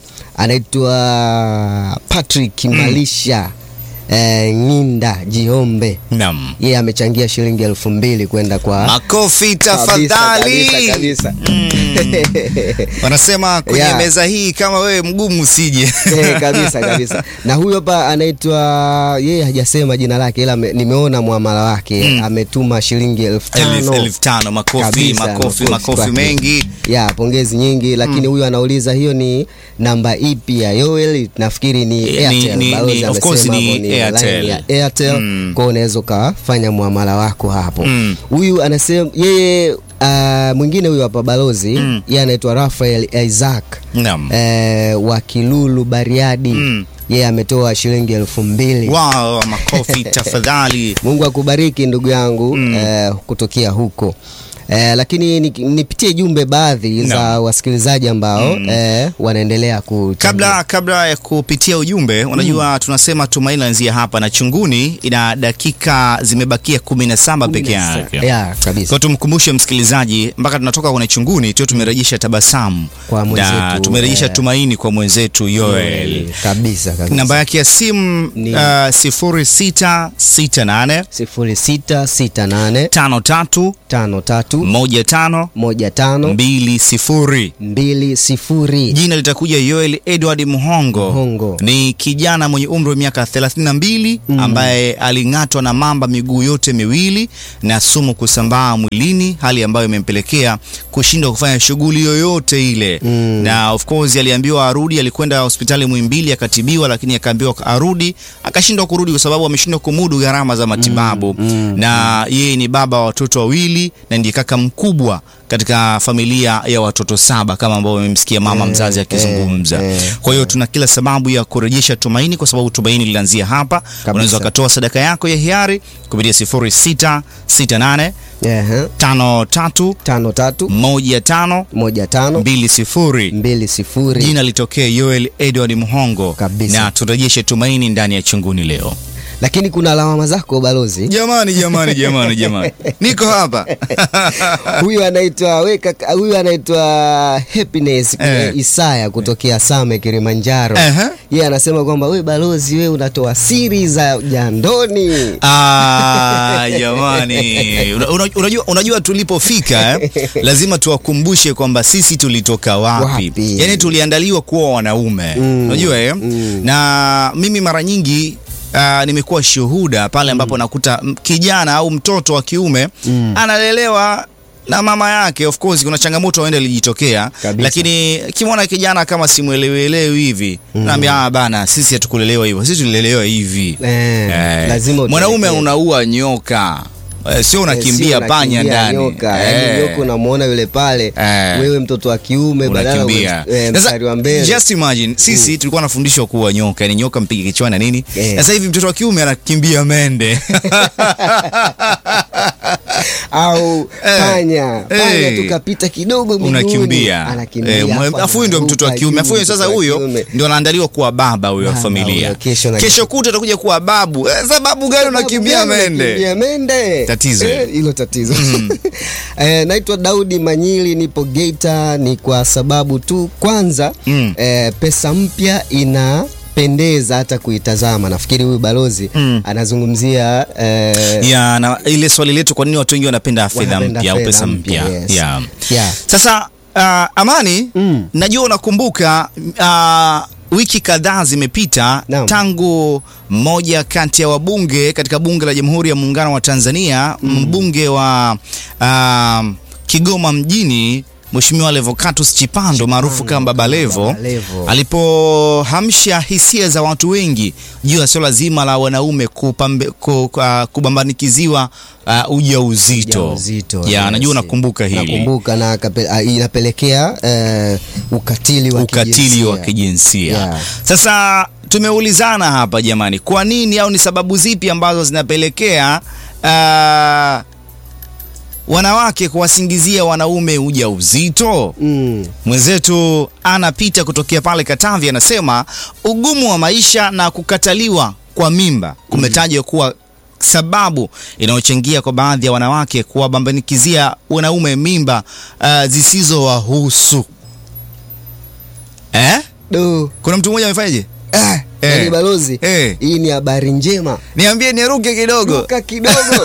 anaitwa Patrick Malisha eh, Ng'inda Jiombe Naam. yeye amechangia shilingi elfu mbili kwenda kwa Makofi Kabisa, tafadhali. kabisa, kabisa. Wanasema kwenye Yeah. meza hii kama wewe mgumu usije. Eh, kabisa kabisa na huyu hapa anaitwa yeye hajasema jina lake ila ame- nimeona muamala wake Mm. ametuma shilingi elfu Elfu tano elfu tano makofi Kabisa, makofi makofi kwake. mengi. ya pongezi nyingi lakini huyu anauliza hiyo ni namba ipi ya Yoel nafikiri ni Ni- Airtel ni- Balozi ni- of amesema course ni hapo Airtel. line ya Airtel Mm. kwa hiyo unaweza ukafanya muamala wako hapo Mm. huyu anasema yeye uh, mwingine huyu hapa balozi Mm. yeye anaitwa Rafael Isaac Naam. eh, wa Kilulu Bariadi Mm. yeye ametoa shilingi elfu mbili Wow, makofi tafadhali. Mungu akubariki ndugu yangu Mm. eh, kutokea huko Eh, lakini ni- nipitie jumbe baadhi za wasikilizaji ambao eh, wanaendelea ku Kabla kabla ya kupitia ujumbe, unajua tunasema tumaini laanzia hapa na chunguni ina dakika zimebakia 17 peke yake. ya kabisa Kwa tumkumbushe msikilizaji mpaka tunatoka kwenye chunguni tu tumerejesha tabasamu Kwa na mwenzetu, tumerejesha eh, tumaini kwa mwenzetu Yoel. kabisa kabisa Namba yake ya simu Ni- uh, 0668 0668 53 53 15 15 20 20 Jina litakuja Yoel Edward Muhongo. Muhongo. Ni kijana mwenye umri wa miaka 32 ambaye aling'atwa na mamba miguu yote miwili na sumu kusambaa mwilini, hali ambayo imempelekea kushindwa kufanya shughuli yoyote ile. Na of course aliambiwa arudi, alikwenda hospitali Muhimbili akatibiwa, lakini akaambiwa arudi, akashindwa kurudi kwa sababu ameshindwa kumudu gharama za matibabu. Na yeye ni baba wa watoto wawili na ndiye kaka mkubwa katika familia ya watoto saba kama ambavyo umemsikia mama mzazi akizungumza. Kwa hiyo tuna kila sababu ya kurejesha tumaini, kwa sababu tumaini linaanzia hapa. Unaweza ukatoa sadaka yako ya hiari kupitia 0668 Ehe. 53 tano tatu 15 moja tano 20 mbili sifuri jina litokee Yoel Edward Muhongo Kabisa. na turejeshe tumaini ndani ya chunguni leo. lakini kuna lawama zako balozi Jamani, jamani, jamani, jamani, niko hapa huyu anaitwa we kaka- huyu anaitwa Happiness Eh. Isaya kutokea Same Kilimanjaro. Ehe. Yeye anasema kwamba we balozi, we unatoa siri za jandoni. Ah, jamani, Una- una- unajua, unajua tulipofika eh, lazima tuwakumbushe kwamba sisi tulitoka wapi, Wapi? yaani tuliandaliwa kuwa wanaume unajua eh? na mimi mara nyingi Uh, nimekuwa shuhuda pale ambapo nakuta m- kijana au mtoto wa kiume analelewa na mama yake. Of course kuna changamoto aenda ilijitokea, Kabisa. lakini kimwona kijana kama simwelewelewi hivi naambia ah, bana, sisi hatukulelewa hivyo, sisi tulilelewa hivi Eh, Eh, lazima mwanaume utuelekee. unaua nyoka eh, sio Eh, unakimbia sio panya unakimbia ndani nyoka. Yaani Eh, nyoka unamuona yule pale Eh. wewe mtoto wa kiume badala unakimbia uwe- eh, Sasa, mstari wa mbele just imagine sisi tulikuwa nafundishwa kuwa nyoka yani nyoka mpige kichwani na nini Eh. sasa hivi mtoto wa kiume anakimbia mende au Eh. panya panya Eh. tukapita kidogo miguuni unakimbia anakimbia Eh, mwe- afu afu huyu ndio mtoto wa anaruka kiume juu, afu huyu sasa mtoto wa huyo kiume. ndio anaandaliwa kuwa baba huyo wa Baba familia huyo, kesho na- kesho kuta atakuja kuwa babu Eh, sababu gani unakimbia Sababu gani mende unakimbia mende Tatizo Eh, hilo. hilo tatizo eh, naitwa Daudi Manyili nipo Geita ni kwa sababu tu kwanza Mm. eh, pesa mpya inapendeza hata kuitazama nafikiri huyu balozi Mm. anazungumzia eh, ya na ile swali letu kwa nini watu wengi wanapenda fedha Wanapenda mpya au fedha pesa mpya mpya, yes. yeah. yeah. Sasa uh, Amani Mm. najua unakumbuka uh, wiki kadhaa zimepita Naam. tangu mmoja kati ya wabunge katika bunge la Jamhuri ya Muungano wa Tanzania mbunge wa uh, Kigoma mjini Mheshimiwa Levocatus Chipando maarufu kama Baba Levo Baba Levo. alipohamsha hisia za watu wengi juu ya swala zima la wanaume kupambe, ku, uh, kubambanikiziwa uh, ujauzito. Ujauzito, Ya, yes. najua unakumbuka hili nakumbuka na akape- ah, inapelekea eh, ukatili wa ukatili wa kijinsia. kijinsia. Yeah. Sasa tumeulizana hapa jamani, kwa nini au ni sababu zipi ambazo zinapelekea uh, wanawake kuwasingizia wanaume ujauzito? Mm. Mwenzetu anapita kutokea pale Katavi anasema ugumu wa maisha na kukataliwa kwa mimba kumetajwa kuwa sababu inayochangia kwa baadhi ya wanawake kuwabambanikizia wanaume mimba uh, zisizowahusu. Eh? Do. Kuna mtu mmoja amefanyaje? Ah, Eh. yaani balozi Eh. hii ni habari njema Niambie niruke kidogo. Ruka kidogo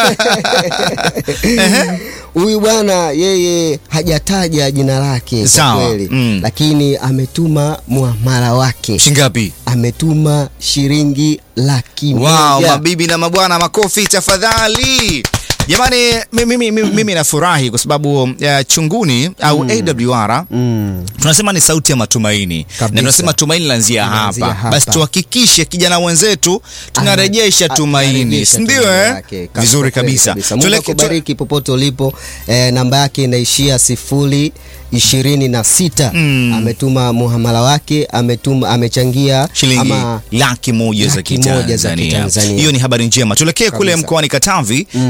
huyu bwana yeye hajataja jina lake kwa Sawa, kweli mm. lakini ametuma muamala wake Shingapi? ametuma shilingi laki Wow, moja mabibi na mabwana, makofi tafadhali. Jamani, mimi, mimi, mimi, mimi nafurahi kwa sababu uh, chunguni au AWR mm. tunasema ni sauti ya matumaini Kabisa. na tunasema tumaini laanzia Linaanzia hapa. hapa. Basi tuhakikishe kijana mwenzetu tunarejesha Ana- tumaini, anarejesha si ndio? tumaini Eh, lake. Kabisa, vizuri kweli kabisa. Mungu Tueleke- akubariki popote ulipo. Eh, namba yake inaishia sifuri ishirini na sita. Mm. Ametuma muhamala wake, ametuma amechangia shilingi ama laki moja za laki moja za Kitanzania. Kitanzania. Hiyo ni habari njema. Tuelekee kule Kabisa. mkoani Katavi, tuungane naye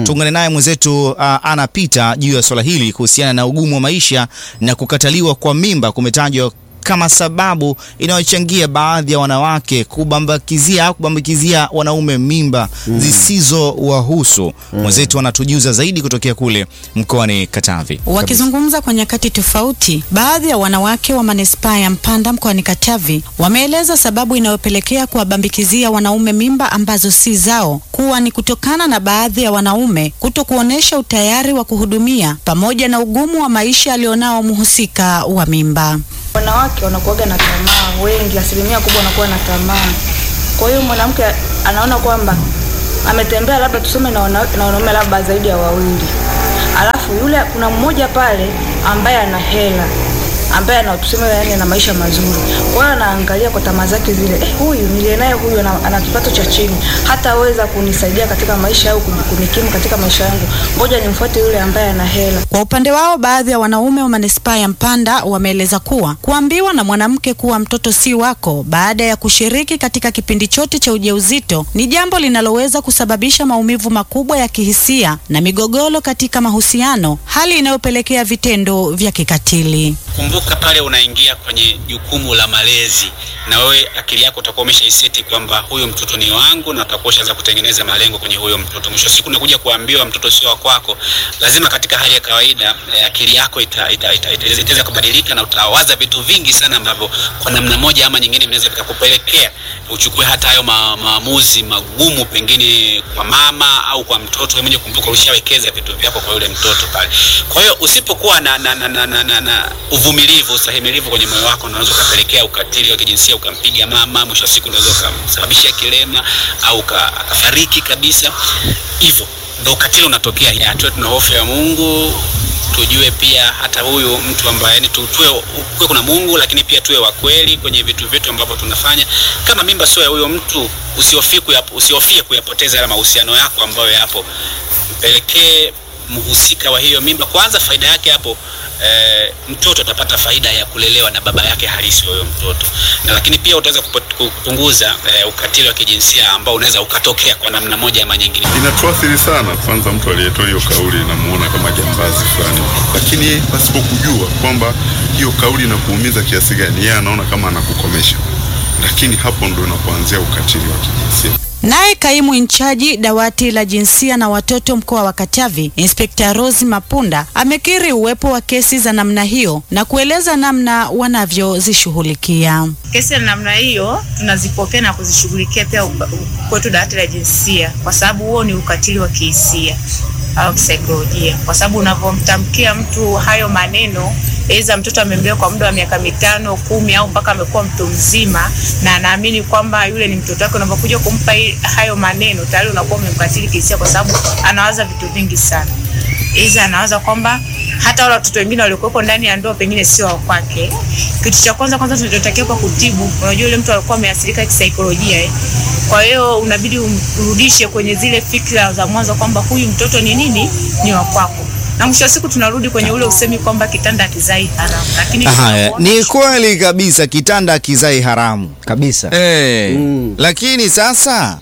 naye mwenzetu uh, anapita juu ya swala hili kuhusiana na ugumu wa maisha na kukataliwa kwa mimba kumetajwa kama sababu inayochangia baadhi ya wanawake kubambakizia au kubambikizia wanaume mimba Mm. zisizowahusu. Mwenzetu anatujuza zaidi kutokea kule mkoani Katavi. Wakizungumza kwa nyakati tofauti, baadhi ya wanawake wa manispaa ya Mpanda mkoani Katavi wameeleza sababu inayopelekea kuwabambikizia wanaume mimba ambazo si zao kuwa ni kutokana na baadhi ya wanaume kuto kuonesha utayari wa kuhudumia pamoja na ugumu wa maisha alionao mhusika wa mimba. Wanawake wanakuwaga na tamaa, wengi, asilimia kubwa wanakuwa na tamaa. Kwa hiyo mwanamke anaona kwamba ametembea labda tuseme na wana- na wanaume labda zaidi ya wawili, alafu yule kuna mmoja pale ambaye ana hela ambaye ana tuseme yani ana maisha mazuri. Kwa hiyo anaangalia kwa tamaa zake zile, eh, huyu niliye naye huyu ana, ana kipato cha chini, hataweza kunisaidia katika maisha au kuni- kunikimu katika maisha yangu, ngoja nimfuate yule ambaye ana hela. Kwa upande wao, baadhi ya wanaume wa manispaa ya Mpanda wameeleza kuwa kuambiwa na mwanamke kuwa mtoto si wako baada ya kushiriki katika kipindi chote cha ujauzito ni jambo linaloweza kusababisha maumivu makubwa ya kihisia na migogoro katika mahusiano, hali inayopelekea vitendo vya kikatili. Kumbuka pale unaingia kwenye jukumu la malezi, na wewe akili yako utakuwa umeshaiseti kwamba huyu mtoto ni wangu, na utakuwa ushaanza kutengeneza malengo kwenye huyo mtoto. Mwisho wa siku unakuja kuambiwa mtoto sio wa kwako, lazima katika hali ya kawaida eh, akili yako ita, ita, ita, ita, itaweza kubadilika na utawaza vitu vingi sana ambavyo kwa namna moja ama nyingine vinaweza vikakupelekea uchukue hata hayo ma, maamuzi magumu, pengine kwa mama au kwa mtoto. Wewe mwenyewe kumbuka, ulishawekeza vitu vyako kwa yule mtoto pale. Kwa hiyo usipokuwa na, na, na, na, na, na, na uvumilivu, ustahimilivu kwenye moyo wako, unaweza ukapelekea ukatili wa kijinsia, ukampiga mama, mwisho wa siku unaweza ukamsababishia kilema au uka- akafariki kabisa. Hivyo ndo ukatili unatokea. Ya, tuwe tuna hofu ya Mungu, tujue pia hata huyu mtu ambaye yani tu- tuwe kuwe kuna Mungu, lakini pia tuwe wa kweli kwenye vitu vyetu ambavyo tunafanya. Kama mimba sio ya huyo mtu, usihofie kuyap- usihofie kuyapoteza yale mahusiano yako ambayo yapo, mpelekee mhusika wa hiyo mimba kwanza. Faida yake hapo eh, mtoto atapata faida ya kulelewa na baba yake halisi wa huyo mtoto, na lakini pia utaweza kupo- kupunguza eh, ukatili wa kijinsia ambao unaweza ukatokea kwa namna moja ama nyingine. inatuathiri sana. Kwanza mtu aliyetoa hiyo kauli namuona kama jambazi fulani, lakini yeye pasipo kujua kwamba hiyo kauli inakuumiza kiasi gani, yeye anaona kama anakukomesha, lakini hapo ndo inapoanzia ukatili wa kijinsia. Naye kaimu inchaji dawati la jinsia na watoto mkoa wa Katavi, Inspekta Rose Mapunda amekiri uwepo wa kesi za namna hiyo na kueleza namna wanavyozishughulikia. Kesi ya namna hiyo tunazipokea na kuzishughulikia pia upa- kwetu dawati la jinsia, kwa sababu huo ni ukatili wa kihisia au kisaikolojia, kwa sababu unavyomtamkia mtu hayo maneno, aidha mtoto amembea kwa muda wa miaka mitano kumi, au mpaka amekuwa mtu mzima na anaamini kwamba yule ni mtoto wake, unapokuja kumpa hi- hayo maneno tayari unakuwa umemkatili kihisia, kwa sababu anawaza vitu vingi sana Iza anawaza kwamba hata wale watoto wengine waliokuwepo ndani ya ndoa pengine sio wa kwake. Kitu cha kwanza kwanza tunachotakiwa kwa kutibu, unajua yule mtu alikuwa ameathirika kisaikolojia eh. Kwa hiyo unabidi umrudishe kwenye zile fikra za mwanzo kwamba huyu mtoto ni nini, ni wa kwako, na mwisho wa siku tunarudi kwenye ule usemi kwamba kitanda hakizai haramu, lakini Haya, ni kweli kabisa, kitanda kizai haramu kabisa. Eh, lakini sasa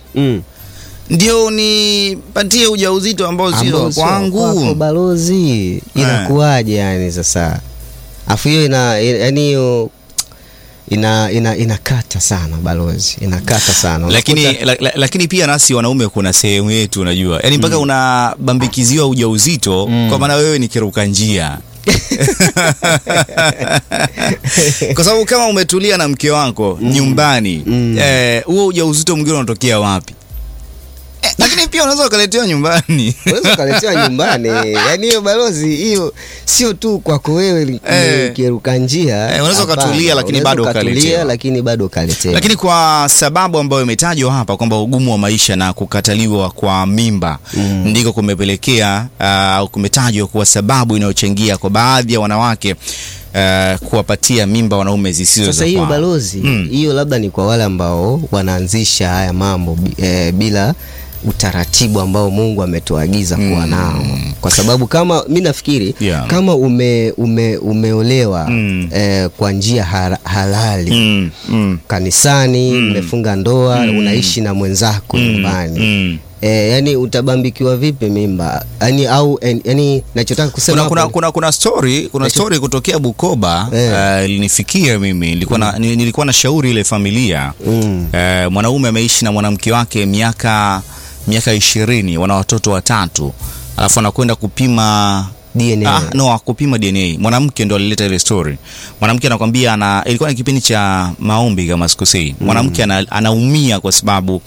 ndio nipatie ujauzito ambao sio Ambao sio kwangu. kwako balozi, inakuwaje yani sasa? Afu hiyo ina yani hiyo ina ina inakata sana balozi, inakata sana. lakini, Unakuta- la, la, lakini pia nasi wanaume kuna sehemu yetu unajua, yaani mpaka unabambikiziwa ujauzito kwa maana wewe ni kiruka njia kwa sababu kama umetulia na mke wako nyumbani eh, huo ujauzito mwingine unatokea wapi? Eh, lakini pia unaweza ukaletewa nyumbani unaweza ukaletewa nyumbani yani hiyo balozi hiyo sio tu kwako wewe li- Eh. kiruka njia Eh, unaweza hapana. ukatulia, lakini Unaweza bado ukatulia, ukaletewa. lakini bado ukaletewa lakini kwa sababu ambayo imetajwa hapa kwamba ugumu wa maisha na kukataliwa kwa mimba ndiko kumepelekea au kumetajwa kuwa sababu inayochangia kwa baadhi ya wanawake uh, kuwapatia mimba wanaume zisizo sasa za hiyo kwao. balozi hiyo labda ni kwa wale ambao wanaanzisha haya mambo bi- eh, bila utaratibu ambao Mungu ametuagiza kuwa nao, kwa sababu kama mi nafikiri Yeah. kama ume, ume, umeolewa eh, kwa njia hara- halali kanisani, mmefunga ndoa, unaishi na mwenzako nyumbani E, yani utabambikiwa vipi mimba yani, au en, yani nachotaka kusema kuna, kuna, hapo- kuna, kuna story kuna Nacho- story kutokea Bukoba eh, ilinifikia mimi nilikuwa na, ni- nilikuwa na shauri ile familia eh, mwanaume ameishi na mwanamke wake miaka miaka ishirini wana watoto watatu alafu anakwenda kupima DNA. Ah, no, kupima DNA. Mwanamke ndo alileta ile story. Mwanamke anakwambia ana ilikuwa ni kipindi cha maombi kama sikosei. Mwanamke ana, anaumia kwa sababu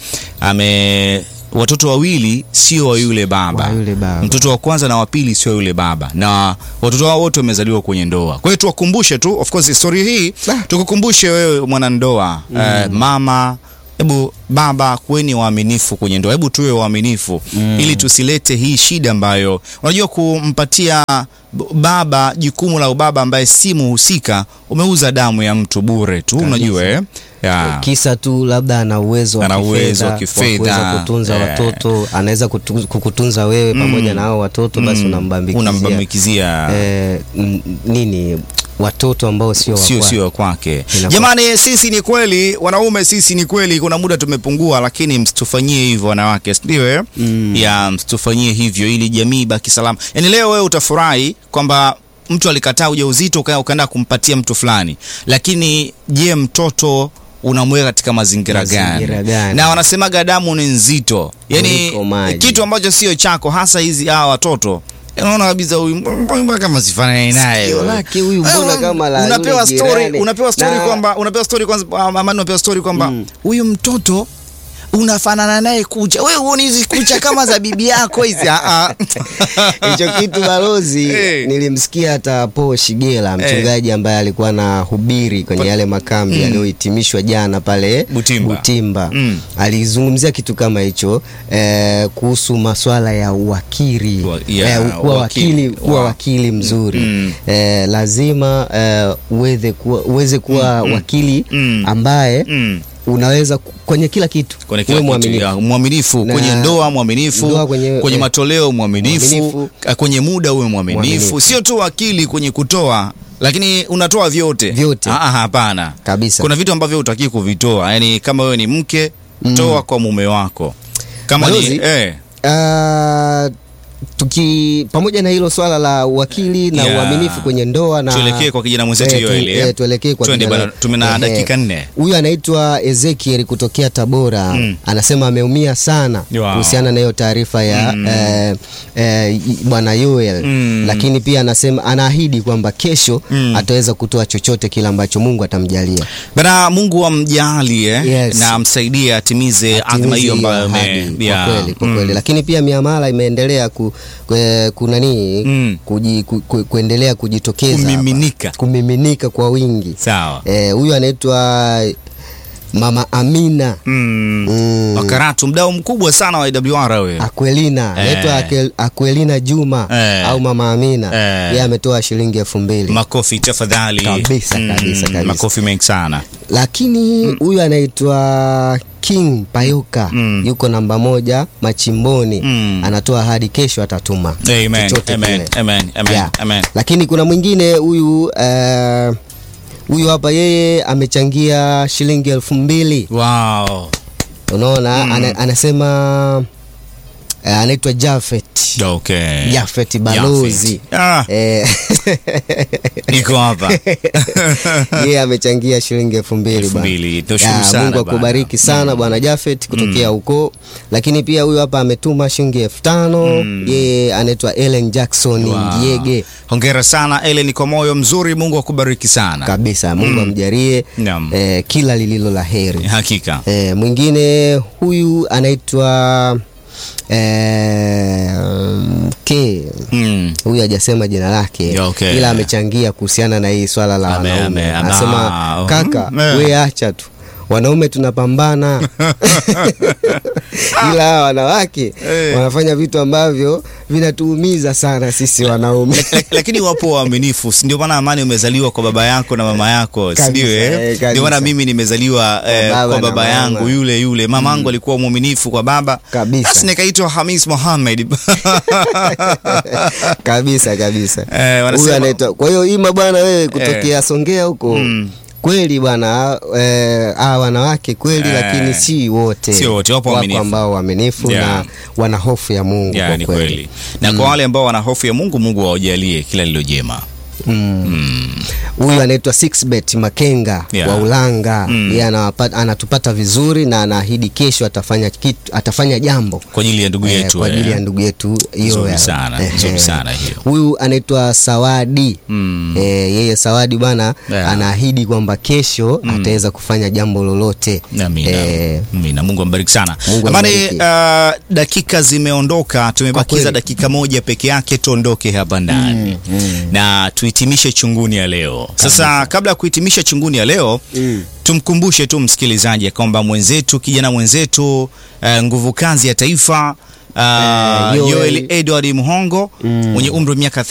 ame watoto wawili sio wa yule baba. Wa yule baba. Mtoto wa kwanza na wa pili sio yule baba, na watoto wao wote wamezaliwa kwenye ndoa. Kwa hiyo tuwakumbushe tu, of course story hii tukukumbushe wewe mwanandoa, Mm. eh, mama Hebu baba, kuweni waaminifu kwenye ndoa, hebu tuwe waaminifu Mm. ili tusilete hii shida ambayo unajua, kumpatia b- baba jukumu la ubaba ambaye si muhusika, umeuza damu ya mtu bure tu, Kabisa. unajua eh? ya. kisa tu labda ana uwezo wa Ana uwezo wa kifedha, kifedha, wa kuweza kutunza eh. watoto anaweza kutu- kukutunza wewe Mm. pamoja na hao watoto basi Mm. unambambikizia Unambambikizia. eh, n- nini watoto ambao sio wa sio kwake. sio kwake. Inakuwa- Jamani, sisi ni kweli wanaume, sisi ni kweli, kuna muda tumepungua, lakini msitufanyie hivyo wanawake, si ndio? eh? Ya, msitufanyie hivyo ili jamii ibaki salama. Yaani leo wewe utafurahi kwamba mtu alikataa ujauzito uka- ukaenda kumpatia mtu fulani, lakini je, mtoto unamweka katika mazingira, Mazingira gani? gani? Na wanasemaga damu ni nzito, yaani Kuliko maji. kitu ambacho sio chako, hasa hizi hawa watoto unaona kabisa huyu mbona kama sifanani naye Sikio lake huyu mbona Eh, kama la unapewa yule story jirani. unapewa story Na- kwamba unapewa story kwanza amani unapewa story kwamba huyu mtoto unafanana naye kucha wewe huoni hizi kucha kama za bibi yako hizi ah, ah. hicho kitu balozi Eh. nilimsikia hata Po Shigela mchungaji ambaye alikuwa na hubiri kwenye yale makambi Mm. yaliyohitimishwa jana pale Butimba. Butimba. Mm. alizungumzia kitu kama hicho eh, kuhusu maswala ya uwakili ya, eh, kuwa wakili. wakili, kuwa Wow. wakili mzuri Mm. eh, lazima eh, uweze kuwa, uweze kuwa Mm, mm. wakili Mm. ambaye Mm. unaweza ku- kwenye kila kitu kwenye kila uwe kitu, mwaminifu. ya, mwaminifu Na- kwenye ndoa mwaminifu ndoa kwenye- kwenye eh, matoleo mwaminifu mwaminifu. eh, kwenye muda uwe mwaminifu Mwaminifu. sio tu akili kwenye kutoa lakini unatoa vyote Vyote. Ah, ah, hapana kabisa kuna vitu ambavyo utakii kuvitoa yani kama wewe ni mke Mm. toa kwa mume wako kama Balozi, ni eh, Ah, tuki pamoja na hilo swala la uwakili na Yeah. uaminifu kwenye ndoa na tuelekee kwa kijana mwenzetu Eh, tu- Yoeli eh. eh, tuelekee kwa Twende kijana- bana, tumena eh, dakika nne Huyu anaitwa Ezekiel kutokea Tabora Mm. anasema ameumia sana Wow. kuhusiana na hiyo taarifa ya Mm. eh, eh, y- bwana Yoel Mm. lakini pia anasema anaahidi kwamba kesho Mm. ataweza kutoa chochote kile ambacho Mungu atamjalia. bana Mungu amjalie Yes. na amsaidie atimize adhima hiyo ambayo ame- ahadi, ya, kwa kweli, kwa mm. kweli. Lakini pia miamala imeendelea ku, ku, kunani Mm. kuji, ku, ku, kuendelea kujitokeza hapa. Kumiminika. kumiminika kwa wingi. sawa Eh, huyu anaitwa Mama Amina mm. Mm. Wakaratu mdau mkubwa sana wa IWR wewe Akwelina Eh. anaitwa Akel- Akwelina Juma Eh. au Mama Amina Eh. yeye ametoa shilingi elfu mbili makofi tafadhali Kabisa, kabisa, kabisa. makofi mengi sana lakini huyu anaitwa King Payoka Mm. yuko namba moja machimboni Mm. anatoa hadi kesho atatuma amen chochote amen kile. amen amen Yeah. amen lakini kuna mwingine huyu eh, huyu hapa yeye amechangia shilingi elfu mbili wow unaona Mm. ana, anasema eh, anaitwa Jafet okay Jafet balozi ah Eh, niko hapa yeye amechangia shilingi elfu mbili Elfu bwana. mbili. Tushukuru Ya, sana Mungu bwana. akubariki sana bwana Jafet kutokea huko lakini pia huyu hapa ametuma shilingi elfu tano yeye anaitwa Ellen Jackson Wow. Ngiege hongera sana Ellen kwa moyo mzuri Mungu akubariki sana kabisa Mungu amjalie Naam. eh, kila lililo la heri hakika eh, mwingine huyu anaitwa eh, K mm. huyu hajasema jina lake Ya, okay. ila amechangia kuhusiana na hii swala la Ame- wanaume ame- ama- anasema kaka Mm, eh. we acha tu wanaume tunapambana ila hawa wanawake Eh. wanafanya vitu ambavyo vinatuumiza sana sisi wanaume Lak- lakini wapo waaminifu si ndio maana amani umezaliwa kwa baba yako na mama yako si Kabisa, ndio eh, eh? kabisa. ndio maana mimi nimezaliwa eh, baba kwa na baba mama. yangu yule yule mama yangu alikuwa mwaminifu kwa baba Kabisa. basi nikaitwa Hamis Mohamed kabisa kabisa Eh, wanasema- huyu anaitwa kwa hiyo ima bwana wewe kutokea Songea huko Mm. kweli bwana eh, hawa wanawake kweli Eh, lakini si wote si wote, wapo waaminifu. ambao waaminifu Yeah. na wana hofu ya Mungu Ya, kwa ni kweli, kweli na kwa wale ambao wana hofu ya Mungu, Mungu awajalie kila lilo jema. huyu anaitwa Sixbet Makenga Yeah. wa Ulanga Mm. yeye anawapa- anatupata vizuri na anaahidi kesho atafanya kitu, atafanya jambo Kwa ajili ya ndugu eh, yetu kwa ajili eh. ya ndugu yetu hiyo Nzuri ya- sana, eh, nzuri eh. sana hiyo. huyu anaitwa Sawadi Mm. eh, yeye Sawadi bwana Yeah. anaahidi kwamba kesho ataweza kufanya jambo lolote Amina. eh, Amina. Mungu ambariki sana. Mungu Amani, ambariki. uh, dakika zimeondoka, tumebakiza kweli. dakika moja peke yake tuondoke hapa ndani na tuhitimishe chunguni ya leo. Sasa kabla ya kuhitimisha chunguni ya leo tumkumbushe tu msikilizaji ya kwamba mwenzetu kijana mwenzetu uh, nguvu kazi ya taifa Uh, Yoel. Yoel Edward Muhongo mwenye umri wa miaka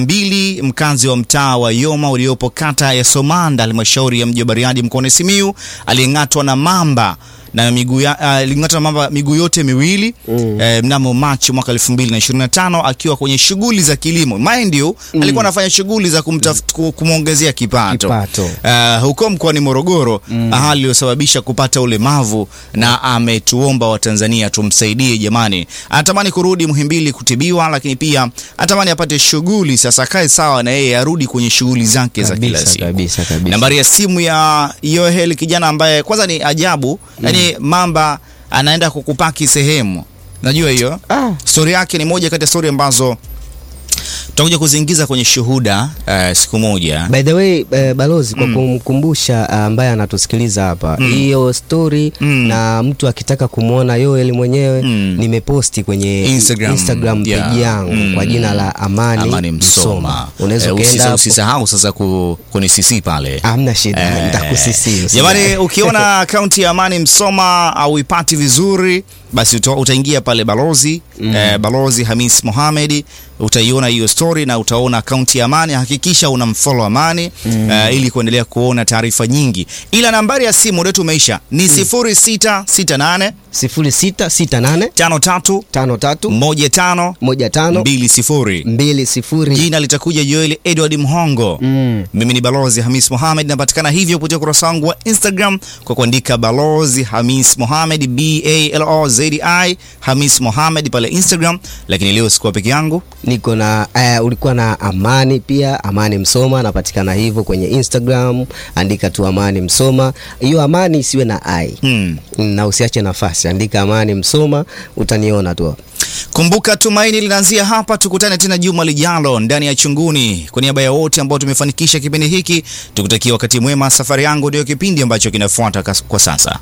32 mkazi wa mtaa wa Yoma uliopo kata ya Somanda halmashauri ya mji wa Bariadi mkoani Simiyu aliyeng'atwa na mamba na miguu ya- ah, aling'atwa na mamba miguu yote miwili eh, mnamo Machi mwaka 2025 akiwa kwenye shughuli za kilimo. Mind you, alikuwa anafanya shughuli za kumtaf- ku- kumwongezea kipato, Kipato. Ah, huko mkoani Morogoro, hali iliyosababisha kupata ulemavu, na ametuomba Watanzania tumsaidie jamani. Anatamani kurudi Muhimbili kutibiwa, lakini pia anatamani apate shughuli sasa, akae sawa na yeye arudi kwenye shughuli zake za kila kabisa, siku. kabisa, kabisa. Nambari ya simu ya Yohel, kijana ambaye kwanza ni ajabu, yani mamba anaenda kukupaki sehemu, najua hiyo stori yake ni moja kati ya stori ambazo tutakuja kuziingiza kwenye shuhuda eh, siku moja. By the way eh, balozi kwa kumkumbusha ah, ambaye anatusikiliza hapa hiyo story na mtu akitaka kumwona Yoel mwenyewe nimeposti kwenye Instagram, Instagram page yeah. yangu Mm. kwa jina la Amani, Amani Msoma. Unaweza Eh, ukaenda usisa- hapo. usisahau sasa ku, kunisisi pale. Hamna shida, Eh, nitakusisi. Jamani, ukiona akaunti ya Amani Msoma au ipati vizuri, basi uta, utaingia pale balozi eh, balozi Hamis Mohamed, utaiona hiyo story na utaona akaunti ya Amani. Hakikisha unamfollow Amani eh, ili kuendelea kuona taarifa nyingi, ila nambari ya simu ndio tumeisha ni 0668 0668 53 53 15 15 20 20 jina litakuja Joel Edward Mhongo. Mimi ni Balozi Hamis Mohamed, napatikana hivyo kupitia ukurasa wangu wa Instagram kwa kuandika Balozi Hamis Mohamed, B A L O Z I Hamis Mohamed pale Instagram. Lakini leo sikuwa peke yangu, niko na uh, ulikuwa na Amani pia, Amani Msoma, napatikana hivyo kwenye Instagram, andika tu Amani Msoma. Hiyo Amani isiwe na ai hmm. na usiache nafasi, andika Amani Msoma, utaniona tu. Kumbuka tumaini linaanzia hapa. Tukutane tena juma lijalo ndani ya Chunguni. Kwa niaba ya wote ambao tumefanikisha kipindi hiki, tukutakia wakati mwema. Safari yangu ndio kipindi ambacho kinafuata kas- kwa sasa.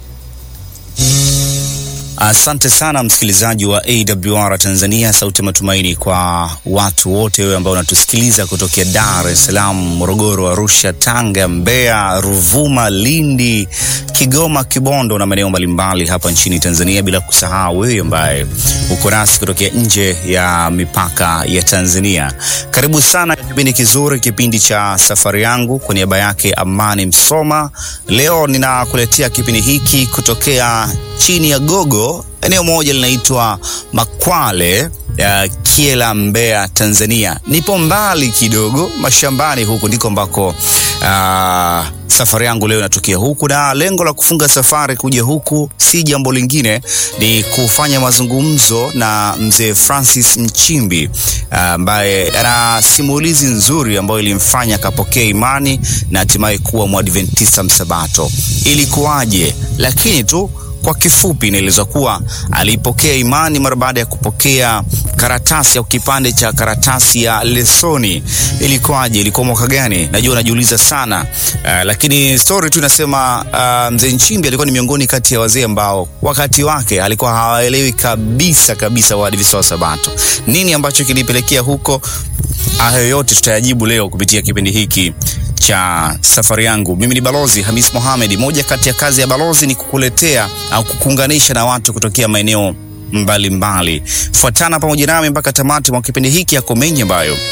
Asante sana msikilizaji wa AWR Tanzania, sauti ya matumaini kwa watu wote wewe ambao unatusikiliza kutokea Dar es Salaam, Morogoro, Arusha, Tanga, Mbeya, Ruvuma, Lindi, Kigoma, Kibondo na maeneo mbalimbali hapa nchini Tanzania, bila kusahau wewe ambaye uko nasi kutokea nje ya mipaka ya Tanzania. Karibu sana kipindi kizuri, kipindi cha safari yangu. Kwa niaba yake Amani Msoma, leo ninakuletea kipindi hiki kutokea chini ya gogo eneo moja linaitwa Makwale ya Kiela, Mbeya, Tanzania. Nipo mbali kidogo mashambani, huku ndiko ambako ah, safari yangu leo inatokea huku, na lengo la kufunga safari kuja huku si jambo lingine, ni kufanya mazungumzo na mzee Francis Mchimbi ah, ambaye ana simulizi nzuri ambayo ilimfanya akapokea imani na hatimaye kuwa Mwadventista Msabato. Ilikuwaje? Lakini tu kwa kifupi inaelezwa kuwa alipokea imani mara baada ya kupokea karatasi au kipande cha karatasi ya lesoni. Ilikuwaje? Ilikuwa mwaka gani? Najua unajiuliza sana. Uh, lakini story tu inasema uh, mzee Nchimbi alikuwa ni miongoni kati ya wazee ambao wakati wake alikuwa hawaelewi kabisa kabisa Waadventista wa Sabato. Nini ambacho kilipelekea huko? Hayo yote tutayajibu leo kupitia kipindi hiki cha safari yangu. Mimi ni Balozi Hamis Mohamed. Moja kati ya kazi ya balozi ni kukuletea au kukuunganisha na watu kutokea maeneo mbalimbali. Fuatana pamoja nami mpaka tamati mwa kipindi hiki. Yako mengi ambayo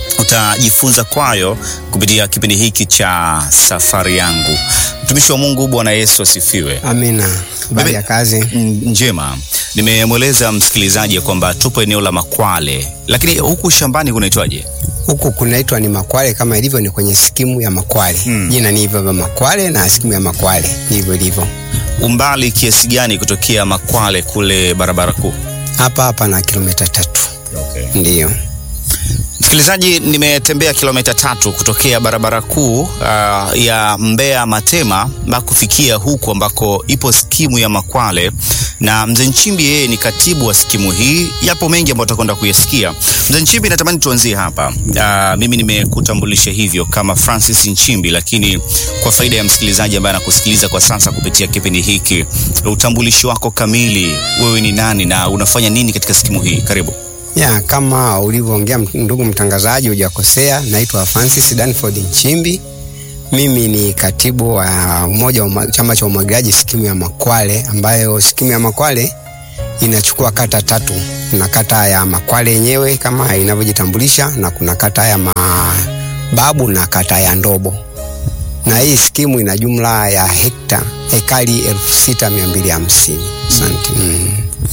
utajifunza kwayo kupitia kipindi hiki cha safari yangu. Mtumishi wa Mungu, Bwana Yesu asifiwe. Amina. Habari ya kazi? Njema. Nimemweleza msikilizaji kwamba tupo eneo la Makwale, lakini huku shambani kunaitwaje? Huku kunaitwa ni Makwale, kama ilivyo ni kwenye skimu ya Makwale. Hmm. Jina ni hivyo vya Makwale na skimu ya Makwale ndivyo ilivyo. Umbali kiasi gani kutokea Makwale kule barabara kuu? Hapa hapa na kilomita tatu. Okay. Ndiyo. Msikilizaji, nimetembea kilomita tatu kutokea barabara kuu uh, ya Mbeya Matema mpaka kufikia huku ambako ipo skimu ya Makwale, na mzee Nchimbi yeye ni katibu wa skimu hii. Yapo mengi ambayo tutakwenda kuyasikia. Mzee Nchimbi, natamani tuanzie hapa. Uh, mimi nimekutambulisha hivyo kama Francis Nchimbi, lakini kwa faida ya msikilizaji ambaye anakusikiliza kwa sasa kupitia kipindi hiki, utambulisho wako kamili, wewe ni nani na unafanya nini katika skimu hii? Karibu. Ya, kama ulivyoongea ndugu mtangazaji, hujakosea. Naitwa Francis Danford Nchimbi. Mimi ni katibu wa umoja wa chama cha umwagiliaji skimu ya Makwale, ambayo skimu ya Makwale inachukua kata tatu. Kuna kata ya Makwale yenyewe kama inavyojitambulisha, na kuna kata ya Mababu na kata ya Ndobo, na hii skimu ina jumla ya hekta ekari elfu sita mia mbili hamsini. Asante. Mm.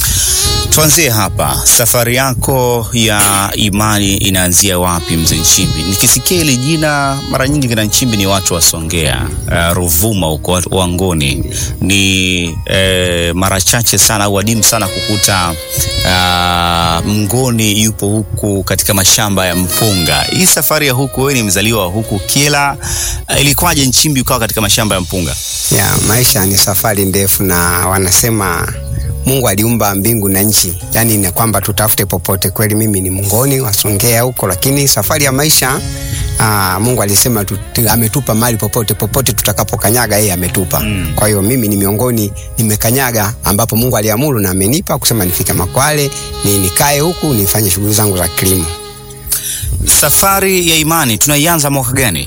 Tuanzie hapa, safari yako ya imani inaanzia wapi, mzee Nchimbi? Nikisikia hili jina mara nyingi kina Nchimbi ni watu wa Songea, uh, Ruvuma huko Wangoni. Ni uh, mara chache sana au adimu sana kukuta uh, Mngoni yupo huku katika mashamba ya mpunga. Hii safari ya huku, wewe ni mzaliwa wa huku Kyela, uh, ilikuwaje Nchimbi ukawa katika mashamba ya mpunga? Ya, maisha ni safari ndefu na wanasema Mungu aliumba mbingu na nchi, yaani ni kwamba tutafute popote. Kweli mimi ni Mngoni wasongea huko, lakini safari ya maisha aa, Mungu alisema tu, ametupa mali popote popote tutakapokanyaga yeye ametupa. Mm. Kwa hiyo mimi ni miongoni nimekanyaga ambapo Mungu aliamuru na amenipa kusema nifike Makwale ni nikae huku nifanye shughuli zangu za kilimo. Safari ya imani tunaianza mwaka gani?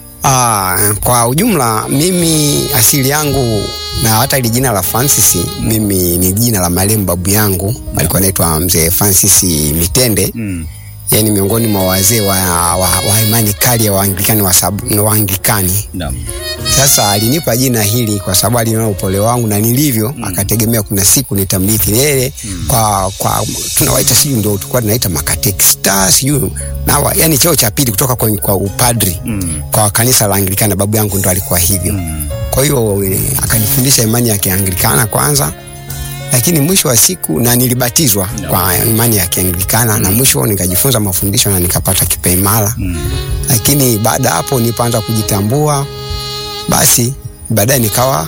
Aa, kwa ujumla mimi asili yangu na hata ili jina la Francis mimi ni jina la marehemu babu yangu alikuwa anaitwa mzee Francis Mitende mm. Yani miongoni mwa wazee wa, wa, wa imani kali ya Waanglikani wa Waanglikani no. Sasa alinipa jina hili kwa sababu aliona upole wangu na nilivyo mm. Akategemea kuna siku nitamrithi yeye mm. kwa, kwa tunawaita sijui ndio tulikuwa tunaita makatekista sijui na yani cheo cha pili kutoka kwa, kwa upadri mm. kwa kanisa la Anglikana. Babu yangu ndo alikuwa hivyo mm. Kwa hiyo akanifundisha imani ya Kianglikana kwanza, lakini mwisho wa siku na nilibatizwa no. kwa imani ya Kianglikana mm. na mwisho nikajifunza mafundisho na nikapata kipaimara mm. Lakini baada hapo nilipoanza kujitambua, basi baadaye nikawa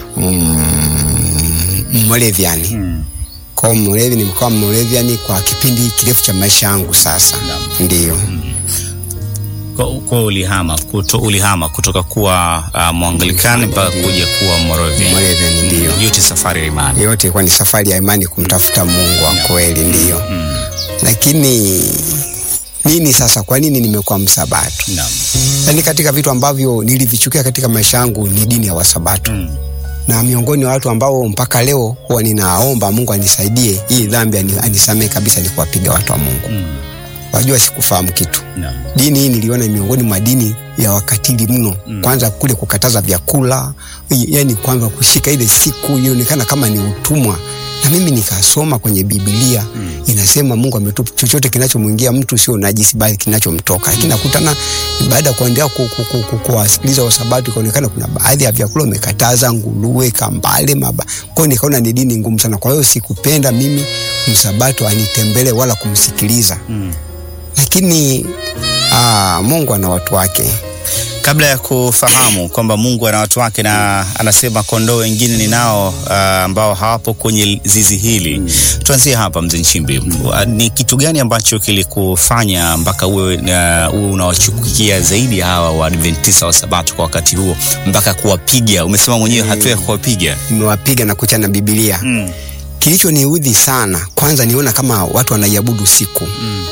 Mmoravian mm. Kwa Mmoravi nimekuwa Mmoravian kwa kipindi kirefu cha maisha yangu sasa no. Ndio mm. Kwa ulihama, kuto, ulihama kutoka kuwa uh, Mwangalikani mpaka kuja kuwa Moravian. Moravian ndio. Yote safari ya imani. Yote ilikuwa ni safari ya imani kumtafuta Mungu wa kweli ndio. Mm. Lakini nini sasa, kwa nini nimekuwa msabato? Naam. Yaani katika vitu ambavyo nilivichukia katika maisha yangu ni dini ya wasabato. Mm. Na miongoni wa watu ambao mpaka leo huwa ninaomba Mungu anisaidie hii dhambi anisamee kabisa ni kuwapiga watu wa Mungu. Mm. Wajua sikufahamu kitu no. Dini hii niliona miongoni mwa dini ya wakatili mno mm. Kwanza kule kukataza vyakula, yani kwanza kushika ile siku ilionekana kama ni utumwa, na mimi nikasoma kwenye Biblia mm. Inasema Mungu ametupa chochote kinachomwingia mtu sio najisi, bali kinachomtoka. Lakini nakutana baada ya kuendelea kuwasikiliza Wasabato, ikaonekana kuna baadhi ya vyakula umekataza, nguruwe, kambale, maba. Kwa hiyo nikaona ni dini ngumu sana, kwa hiyo sikupenda mimi Msabato anitembele wala kumsikiliza mm. Lakini aa, Mungu ana watu wake. Kabla ya kufahamu kwamba Mungu ana watu wake na anasema kondoo wengine ninao ambao uh, hawapo kwenye zizi hili mm. Tuanzie hapa mzee Nchimbi mm. Uh, ni kitu gani ambacho kilikufanya mpaka uwe uh, unawachukia zaidi hawa Waadventista wa Sabato kwa wakati huo mpaka kuwapiga? Umesema mwenyewe mm. hatua ya kuwapiga. Nimewapiga na kucha na Biblia mm. Kilichoniudhi sana kwanza, niona kama watu wanaiabudu siku mm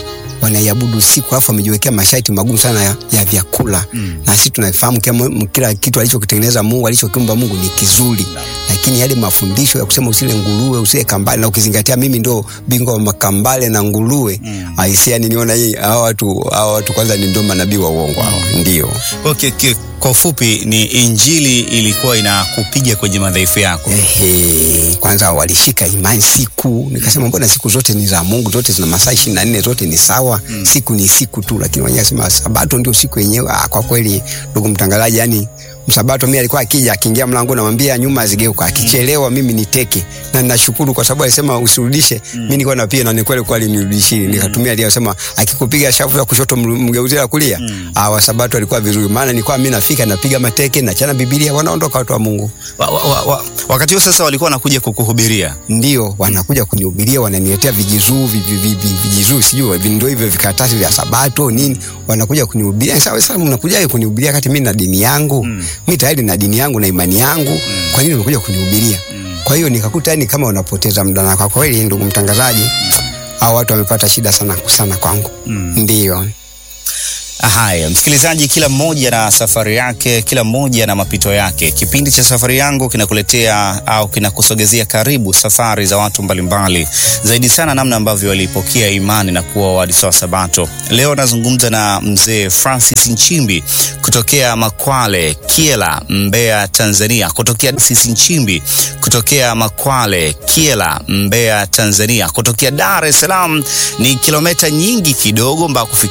wanaiabudu usiku, alafu wamejiwekea masharti magumu sana ya, ya vyakula mm. na sisi tunafahamu kila, kila kitu alichokitengeneza Mungu alichokiumba Mungu ni kizuri lakini yale mafundisho ya kusema usile nguruwe usile kambale, na ukizingatia mimi ndo bingwa wa makambale na nguruwe mm. aisia niniona hii hawa watu hawa watu kwanza ni ndo manabii wa uongo hawa mm. ndio Okay, okay. Kwa ufupi ni injili ilikuwa inakupiga kwenye madhaifu yako. Ehe, kwanza walishika imani siku, nikasema mbona siku zote ni za Mungu, zote zina masaa ishirini na nne zote ni sawa mm. siku ni siku tu, lakini wenyewe sema sabato ndio siku yenyewe. Ah, kwa kweli ndugu mtangazaji, yani msabato mimi alikuwa akija akiingia mlango namwambia nyuma azigeuka, akichelewa mimi niteke, na ninashukuru kwa sababu alisema usirudishe. Mm. Mimi nilikuwa napiga na ni kweli kweli nirudishie, mm. nikatumia aliyosema akikupiga shavu ya kushoto mgeuzie la kulia. Mm. Ah, wasabato alikuwa vizuri, maana nilikuwa mimi nafika napiga mateke nachana Biblia, wanaondoka watu wa Mungu. Wa, wa, wa, wa, wakati huo sasa walikuwa wanakuja kukuhubiria? Ndio, wanakuja kunihubiria, wananiletea vijizuu vijizuu, sijui ndio hivyo vikaratasi vya sabato nini, wanakuja kunihubiria. Sasa sasa mnakuja kunihubiria kati mimi na dini yangu mm mi tayari na dini yangu na imani yangu mm. kwa nini unakuja kunihubiria mm. kwa hiyo nikakuta yani kama unapoteza muda na kwa kweli ndugu mtangazaji mm. au watu wamepata shida sana sana kwangu mm. ndio Haya, msikilizaji, kila mmoja na safari yake, kila mmoja na mapito yake. Kipindi cha Safari Yangu kinakuletea au kinakusogezea karibu safari za watu mbalimbali, zaidi sana namna ambavyo walipokea imani na kuwa waadventista wa Sabato. Leo nazungumza na mzee Francis Nchimbi kutokea Makwale, Kiela, Mbeya, Tanzania. Kutokea Francis Nchimbi kutokea Makwale, Kiela, Mbeya, Tanzania. Kutokea Dar es Salaam ni kilomita nyingi kidogo mpaka